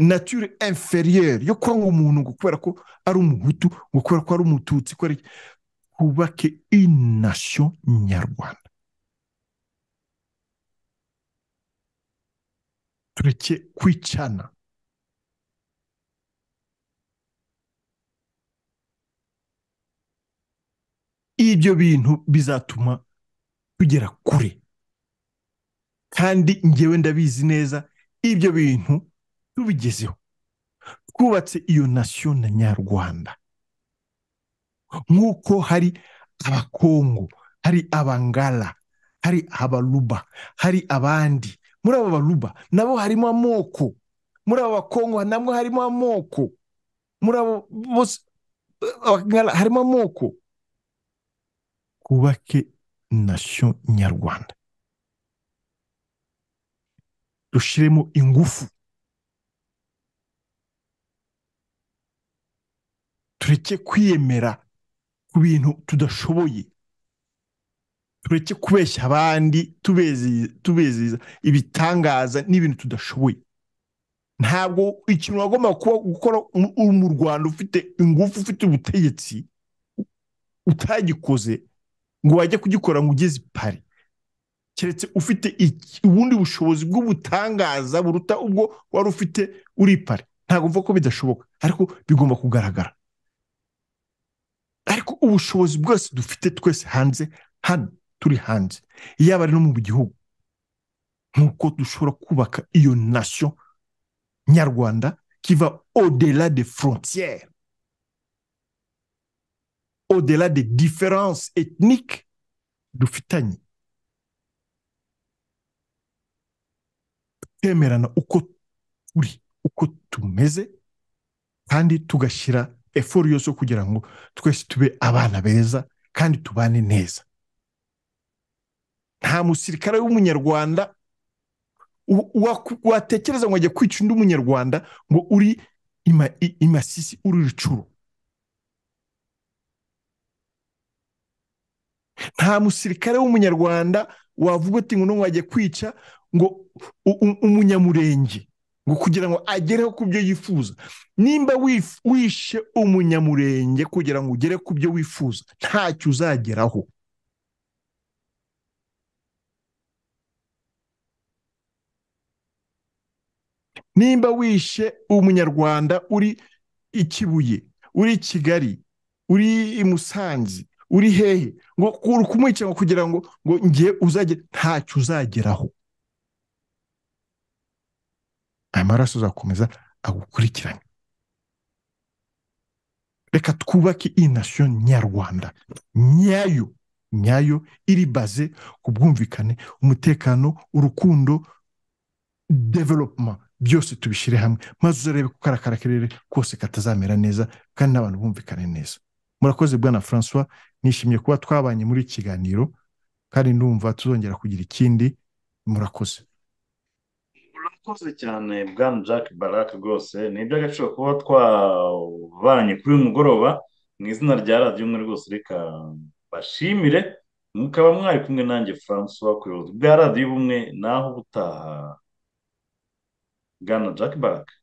nature inferiyeri yo kwanga umuntu ngo kubera ko ari umuhutu ngo kubera ko ari umututsi twubake inasiyo nyarwanda tureke kwicana ibyo bintu bizatuma tugera kure kandi ngewe ndabizi neza ibyo bintu tubigezeho twubatse iyo nasiyo na nyarwanda nk'uko hari abakongo hari abangara hari abaruba hari abandi muri abo baruba nabo harimo amoko muri abo bakongo nabwo harimo amoko muri abo bose harimo amoko twubake nasiyo nyarwanda dushyiremo ingufu tureke kwiyemera ku bintu tudashoboye tureke kubeshya abandi tubeziza ibitangaza n'ibintu tudashoboye ntabwo ikintu wagomba gukora mu rwanda ufite ingufu ufite ubutegetsi utagikoze ngo wajye kugikora ngo ugeze pari keretse ufite ubundi bushobozi bw'ubutangaza buruta ubwo wari ufite uri pari ntabwo mvuga ko bidashoboka ariko bigomba kugaragara ariko ubushobozi bwose dufite twese hanze hano turi hanze yaba ari no mu gihugu nk'uko dushobora kubaka iyo nasiyo nyarwanda kiva odela de frontiere odela de diference etnique dufitanye twemerana uko turi uko tumeze kandi tugashyira efuru yose kugira ngo twese tube abana beza kandi tubane neza nta musirikare w'umunyarwanda watekereza ngo ajya kwica undi munyarwanda ngo uri imasisi uri rucuru nta musirikare w'umunyarwanda wavuga uti ngo n'ubu wajya kwica ngo umunyamurenge ngo kugira ngo agereho ku byo yifuza nimba wishe umunyamurenge kugira ngo ugere ku byo wifuza ntacyo uzageraho nimba wishe umunyarwanda uri i kibuye uri i kigali uri i musanze uri hehe ngo kumwica ngo kugira ngo ngo ngiye uzagere ntacyo uzageraho aya maraso azakomeza agukurikirane reka twubake iyi nasiyo nyarwanda nyayo nyayo iri baze ku bwumvikane umutekano urukundo developuma byose tubishyire hamwe maze uzarebe ko kari akarere kose katazamera neza kandi n'abantu bumvikane neza murakoze bwana francois nishimiye kuba twabanye muri iki kiganiro kandi ndumva tuzongera kugira ikindi murakoze murakoze cyane bwana jack barak rwose ni iby'agaciro kuba twabanye kuri uyu mugoroba mu izina rya radiyo umwe rwose reka bashimire mukaba mwari kumwe nanjye francois ku buyobozi bwa radiyo ubumwe naho ubutaha bwana jack barak